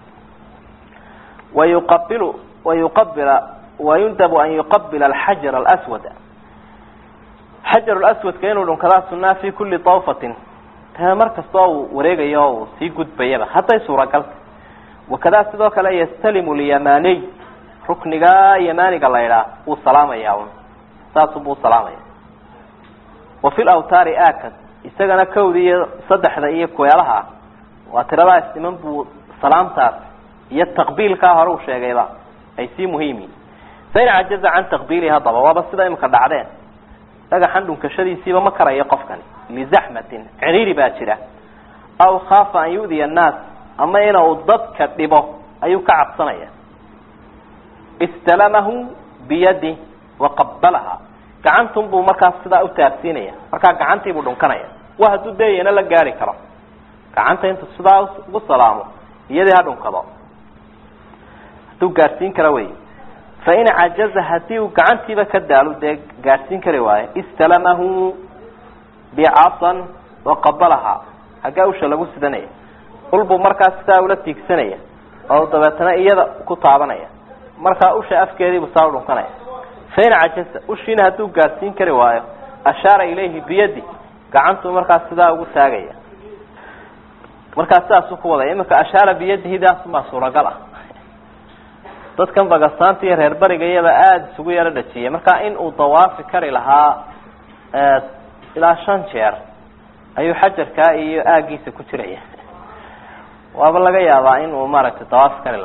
wayuqabilu wayuqabila wayundabu an yuqabila alxajar alaswad xajar laswadka inuu dhunkadaa sunaa fi kuli tawfatin ta mar kastoo uu wareegayo o uu sii gudbayaba hadday suuragalta wakadaa sidoo kale yastalimu lyamaniy rukniga yamaniga la idhaa wuu salaamaya un saasubuu salaamaya wa fi lawtaari akad isagana kawda iyo saddexda iyo kueelaha waa tiradaas niman buu salaamtaas iyo taqbiilkaa hore uu sheegayba ay sii muhiimyihin fain cajaza can taqbiilihi haddaba waaba sida imika dhacdeen dhagaxan dhunkashadiisiiba ma karayo qofkani lizaxmatin ciriiri baa jira aw khaafa an yu'diya annaas ama ina uu dadka dhibo ayuu ka cabsanaya istalamahu biyadi waqabalaha gacantun buu markaas sidaa u taabsiinaya markaa gacantiibuu dhunkanaya wa hadduu deeyana la gaari karo gacanta intu sidaa ugu salaamo iyadii ha dhunkado hadduu gaadhsiin kara wey fain cajaza hadii uu gacantiiba ka daalo dee gaadhsiin kari waayo istalamahu bicasan waqabalaha haggaa usha lagu sidanaya ulbuu markaas sidaa ula tiigsanaya oo dabeetana iyada ku taabanaya markaa usha afkeediibuu saa u dhunkanaya fain cajaza ushiina hadduu gaadhsiin kari waayo ashaara ilayhi biyadi gacantuu markaas sidaa ugu taagaya markaa sidaasuu ku wadaya iminka ashaara biyadihi daasumaa suuragal ah dadkan bagasaanta iyo reer bariga iyaba aada isugu yaro dhajiyay marka in uu dawaafi kari lahaa ilaa shan jeer ayuu xajarkaa iyo aagiisa ku jiraya waaba laga yaabaa in uu maaragtay dawaafi kari lahaa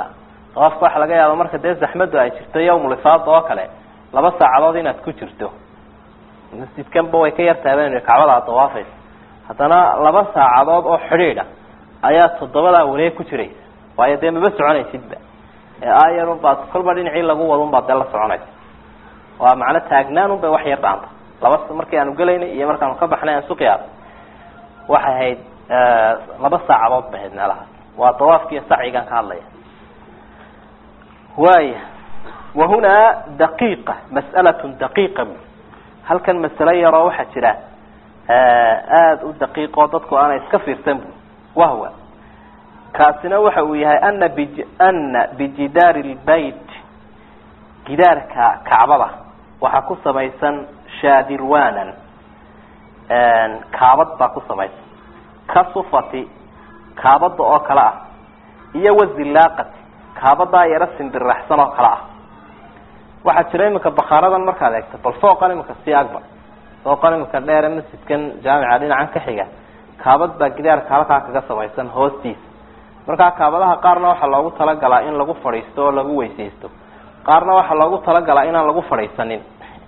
dawaafka waxa laga yaaba marka dee zaxmadu ay jirto yawmulifaada oo kale laba saacadood inaad ku jirto masjidkanba way ka yartaabeen kacbada aad dawaafaysa haddana laba saacadood oo xidhiidha ayaa toddobadaa wareeg ku jiraysa waayo dee maba soconaysidba ee aayarun baad kolba dhinacii lagu wadun baad dee la soconaysa waa macno taagnaanun bay wax yar dhaanta laba markii aanu gelaynay iyo markaanu ka baxnay aan suqiyaad waxay ahayd laba saacadood bay ahayd meelahaas waa dawaafki iyo sacyigan ka hadlaya waaya wahunaa daqiiqa mas'alatun daqiiqa bu halkan masalo yaroo waxaa jira aada u daqiiqoo dadku aanay iska fiirsan bu wahwa kaasina waxa uu yahay ana bi ana bijidaari lbayt gidaarka kacbada waxaa ku samaysan shaadirwanan kaabad baa ku samaysan ka sufati kaabada oo kale ah iyo wazilaaqati kaabadaa yaro simbirraxsan oo kale ah waxaa jira iminka bakaaradan markaad eegto bal fooqan iminka sii agbar fooqan iminka dheere masjidkan jaamica dhinacan ka xiga kaabad baa gidaarka halkaa kaga samaysan hoostiisa markaa kaabadaha qaarna waxaa loogu talagalaa in lagu fadhiisto oo lagu weysaysto qaarna waxaa loogu talagalaa inaan lagu fadhiisanin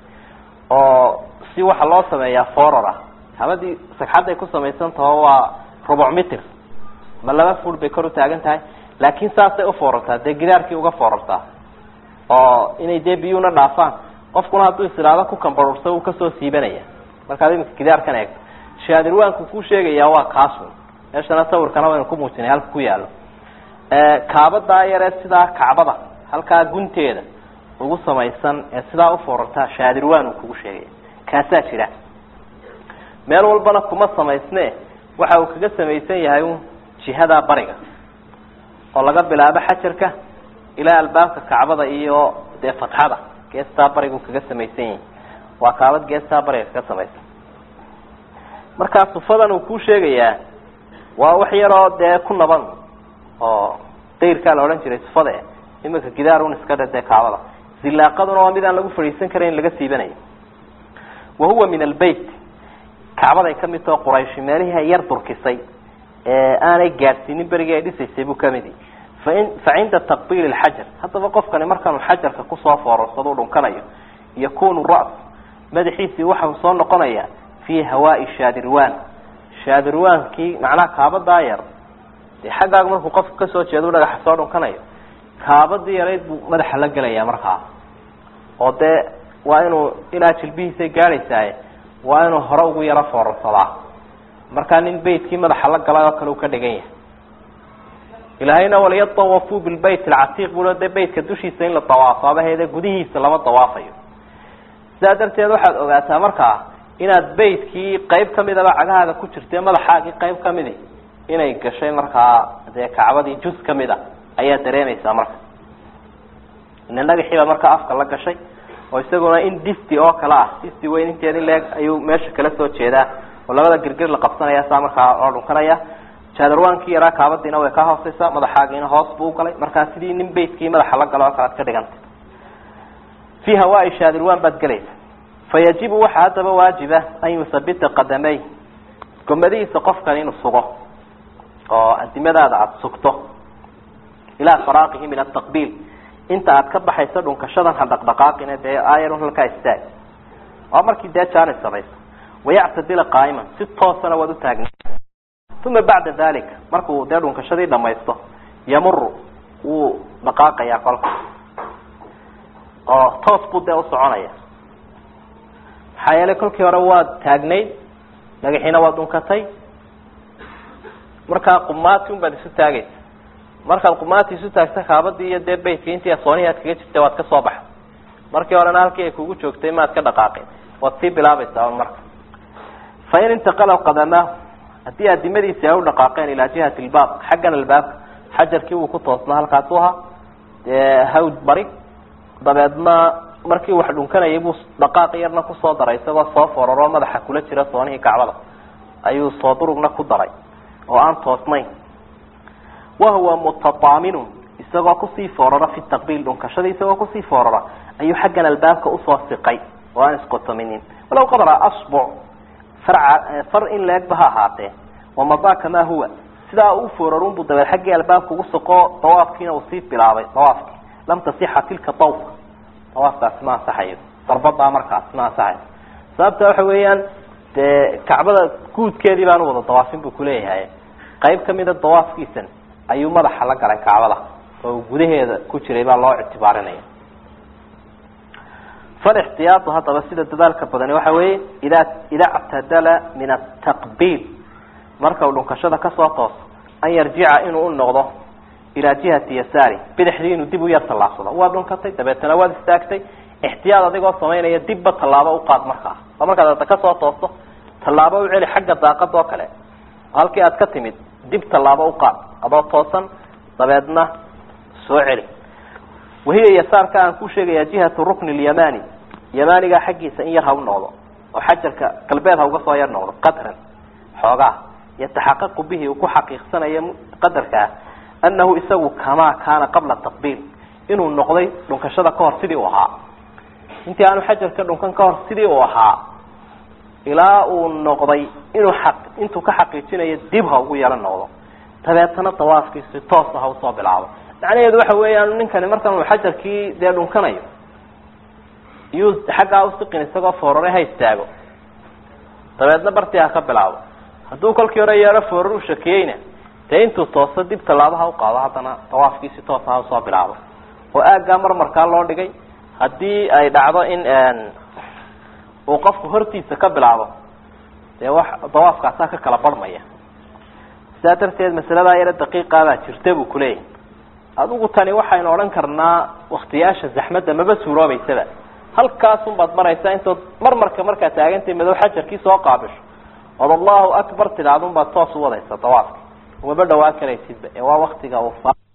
oo si waxaa loo sameeyaa foror ah kaabadii sagxadday ku samaysan taho waa rubuc mitr ma laba fur bay kor u taagan tahay laakiin saasay ufoorartaa dee gidaarkii uga foorartaa oo inay dee biyuuna dhaafaan qofkuna hadduu isiraado ku kambarursa uu kasoo siibanaya markaad iminka gidaarkan eegto shaadirwaanku ku sheegayaa waa kaasun meeshana sawirkana waynu ku muujinay halka ku yaalo kaabadaa yaree sidaa kacbada halkaa gunteeda ugu samaysan ee sidaa ufoorartaa shaadirwaan uu kugu sheegaya kaasaa jira meel walbana kuma samaysne waxa uu kaga samaysan yahay un jihadaa bariga oo laga bilaabo xajarka ilaa albaabka kacbada iyo dee fatxada geestaa barigu kaga samaysan yahi waa kaabad geestaa bariga kaga samaysan markaa sufadan uu kuu sheegayaa waa wax yaroo dee ku naban oo dayrkaa la odhan jiray sufade iminka gidaarun iska dhe dee kaabada zilaaqaduna waa mid aan lagu fadhiisan karayn laga siibanayo wa huwa min albeyt kacbaday ka mid taho qurayshi meelihii ay yar durkisay ee aanay gaadhsiinin berigii ay dhisaysay buu kamid yahi fain fa cinda taqbiili lxajar haddaba qofkani markaanu xajarka kusoo foorarsado dhunkanayo yakunu ra's madaxiisii waxau soo noqonayaa fii hawaai shaadirwan shaadirwaankii macnaha kaabadaa yar dee xaggaaga markuu qofku kasoo jeedo dhagaxa soo dhunkanayo kaabadii yarayd buu madaxa la gelaya markaa oo dee waa inuu ilaa jilbihiisay gaadhaysaaye waa inuu hore ugu yaro foorarsadaa markaa nin beytkii madaxa la galay oo kale uu ka dhigan yahay ilaahayna waliyatawafuu bilbayt alcatiiq buu dee beytka dushiisa in la dawaafo abaheede gudihiisa lama dawaafayo sidaa darteed waxaad ogaataa markaa inaad beytkii qayb kamidaba cagahaaga ku jirtee madaxaagii qayb kamidi inay gashay markaa dee kacbadii juz kamid a ayaa dareemaysaa marka ina dhagaxiiba markaa afka la gashay oo isaguna in disti oo kale ah disti weyn inteedi leeg ayuu meesha kala soo jeedaa oo labada girgir la qabsanaya saa markaa loo dhunkanaya jaadarwaankii yaraa kaabadiina way ka hooseysaa madaxaagiina hoos buu ugalay markaa sidii nin beytkii madaxa la galo oo kale ad ka dhigantay fi hawaai shaadirwan baad gelaysa fayajibu waxaa haddaba waajiba an yusabita qadamey gomadihiisa qofkan inuu sugo oo adimadaada aada sugto ilaa faraaqihi min ataqbiil inta aad ka baxayso dhunkashadan ha dhaqdhaqaaqina dee aayarun halkaa istaag waa markii dee jaanis samayso wayactadila qaa'iman si toosana waad u taagna uma bacda dalika markuu dee dhunkashadii dhamaysto yamuru wuu dhaqaaqayaa kolka oo toos buu dee usoconaya maxaa yeelay kolkii hore waad taagnayd dhagaxiina waad dhunkatay markaa qumaati un baad isu taagaysa markaad qumaati isu taagta kaabadii iyo dee beytkii intii soonihii aad kaga jirtay waad ka soo baxay markii horena halkii ay kugu joogtay maad ka dhaqaaqin waad sii bilaabaysaa marka fain intaqala qadamaahu haddii adimadiisi ay u dhaqaaqeen ilaa jihati lbaab xaggan albaabka xajarkii wuu ku toosnaa halkaasu ahaa dee hawd bari dabeedna markii wax dhunkanayay buu dhaqaaq yarna kusoo daray isagoo soo foraroo madaxa kula jira soonihii kacbada ayuu soo durugna ku daray oo aan toosnayn wahuwa mutataaminun isagoo kusii foorara fi taqbiil dhunkashada isagoo kusii foorara ayuu xaggan albaabka usoo siqay oo aan isqotominin walow qadra asbuc farca far in leegba ha ahaatee wamadaa kamaa huwa sidaa u foorarunbu dabeed xaggii albaabka ugu soqo dawaafkiina uu sii bilaabay dawaafki lam tasixa tilka dawfa dawaafkaasi ma ansaxayo darbadaa markaas ma ansaxayo sababta waxa weeyaan dee kacbada guudkeedii baanu wada dawaafin buu kuleeyahay qayb kamida dawaafkiisan ayuu madaxa la galay kacbada oo gudaheeda ku jiray baa loo ictibaarinaya falixtiyaadu haddaba sida dadaalka badani waxa weeye ida ida ctadala min ataqbiil marka uu dhunkashada kasoo tooso an yarjica inuu u noqdo ilaa jihati yasaari bidixdii inuu dib u yar tallaabsado waad dhunkatay dabeetana waad istaagtay ixtiyaad adigoo samaynaya dibba tallaabo uqaad markaa oo markaad ada kasoo toosto tallaabo u celi xagga daaqada oo kale halkii aad ka timid dib tallaabo uqaad adoo toosan dabeedna soo celi wahiya yasaarka aan ku sheegaya jihatu rukni lyamani yamaniga xaggiisa in yar ha u noqdo oo xajarka galbeed ha uga soo yar noqdo qadran xoogaa yataxaqaqu bihi uu ku xaqiiqsanayo qadarkaa anahu isagu kamaa kaana qabla taqbiil inuu noqday dhunkashada kahor sidii uu ahaa intii aanu xajarka dhunkan kahor sidii uu ahaa ilaa uu noqday inuu aq intuu ka xaqiijinayo dib ha ugu yaro noqdo dabeetana dawaafkiisi toosa ha usoo bilaabo macnaheedu waxa weeyaan ninkani markan uu xajarkii dee dhunkanayo iyuu xaggaa usiqin isagoo foorare ha istaago dabeedna bartii ha ka bilaabo hadduu kolkii hore yeero foorar u shakiyeyna dee intuu tooso dib tallaabaha uqaado haddana dawaafkiisi toosa ha usoo bilaabo oo aaggaa marmarkaa loo dhigay haddii ay dhacdo in uu qofku hortiisa ka bilaabo dee wax dawaafkaasaa ka kala barhmaya sidaa darteed masaladaa yaro daqiiqaabaa jirta buu kuleeyahay adigu tani waxaynu odhan karnaa waktiyaasha zaxmadda maba suuroobaysaba halkaasun baad maraysaa intood marmarka markaad taagantay madow xajarkii soo qaabisho ood allahu akbar tidhahdun baad toos u wadaysa dawaafka umaba dhawaan karaysidba ee waa waktiga uu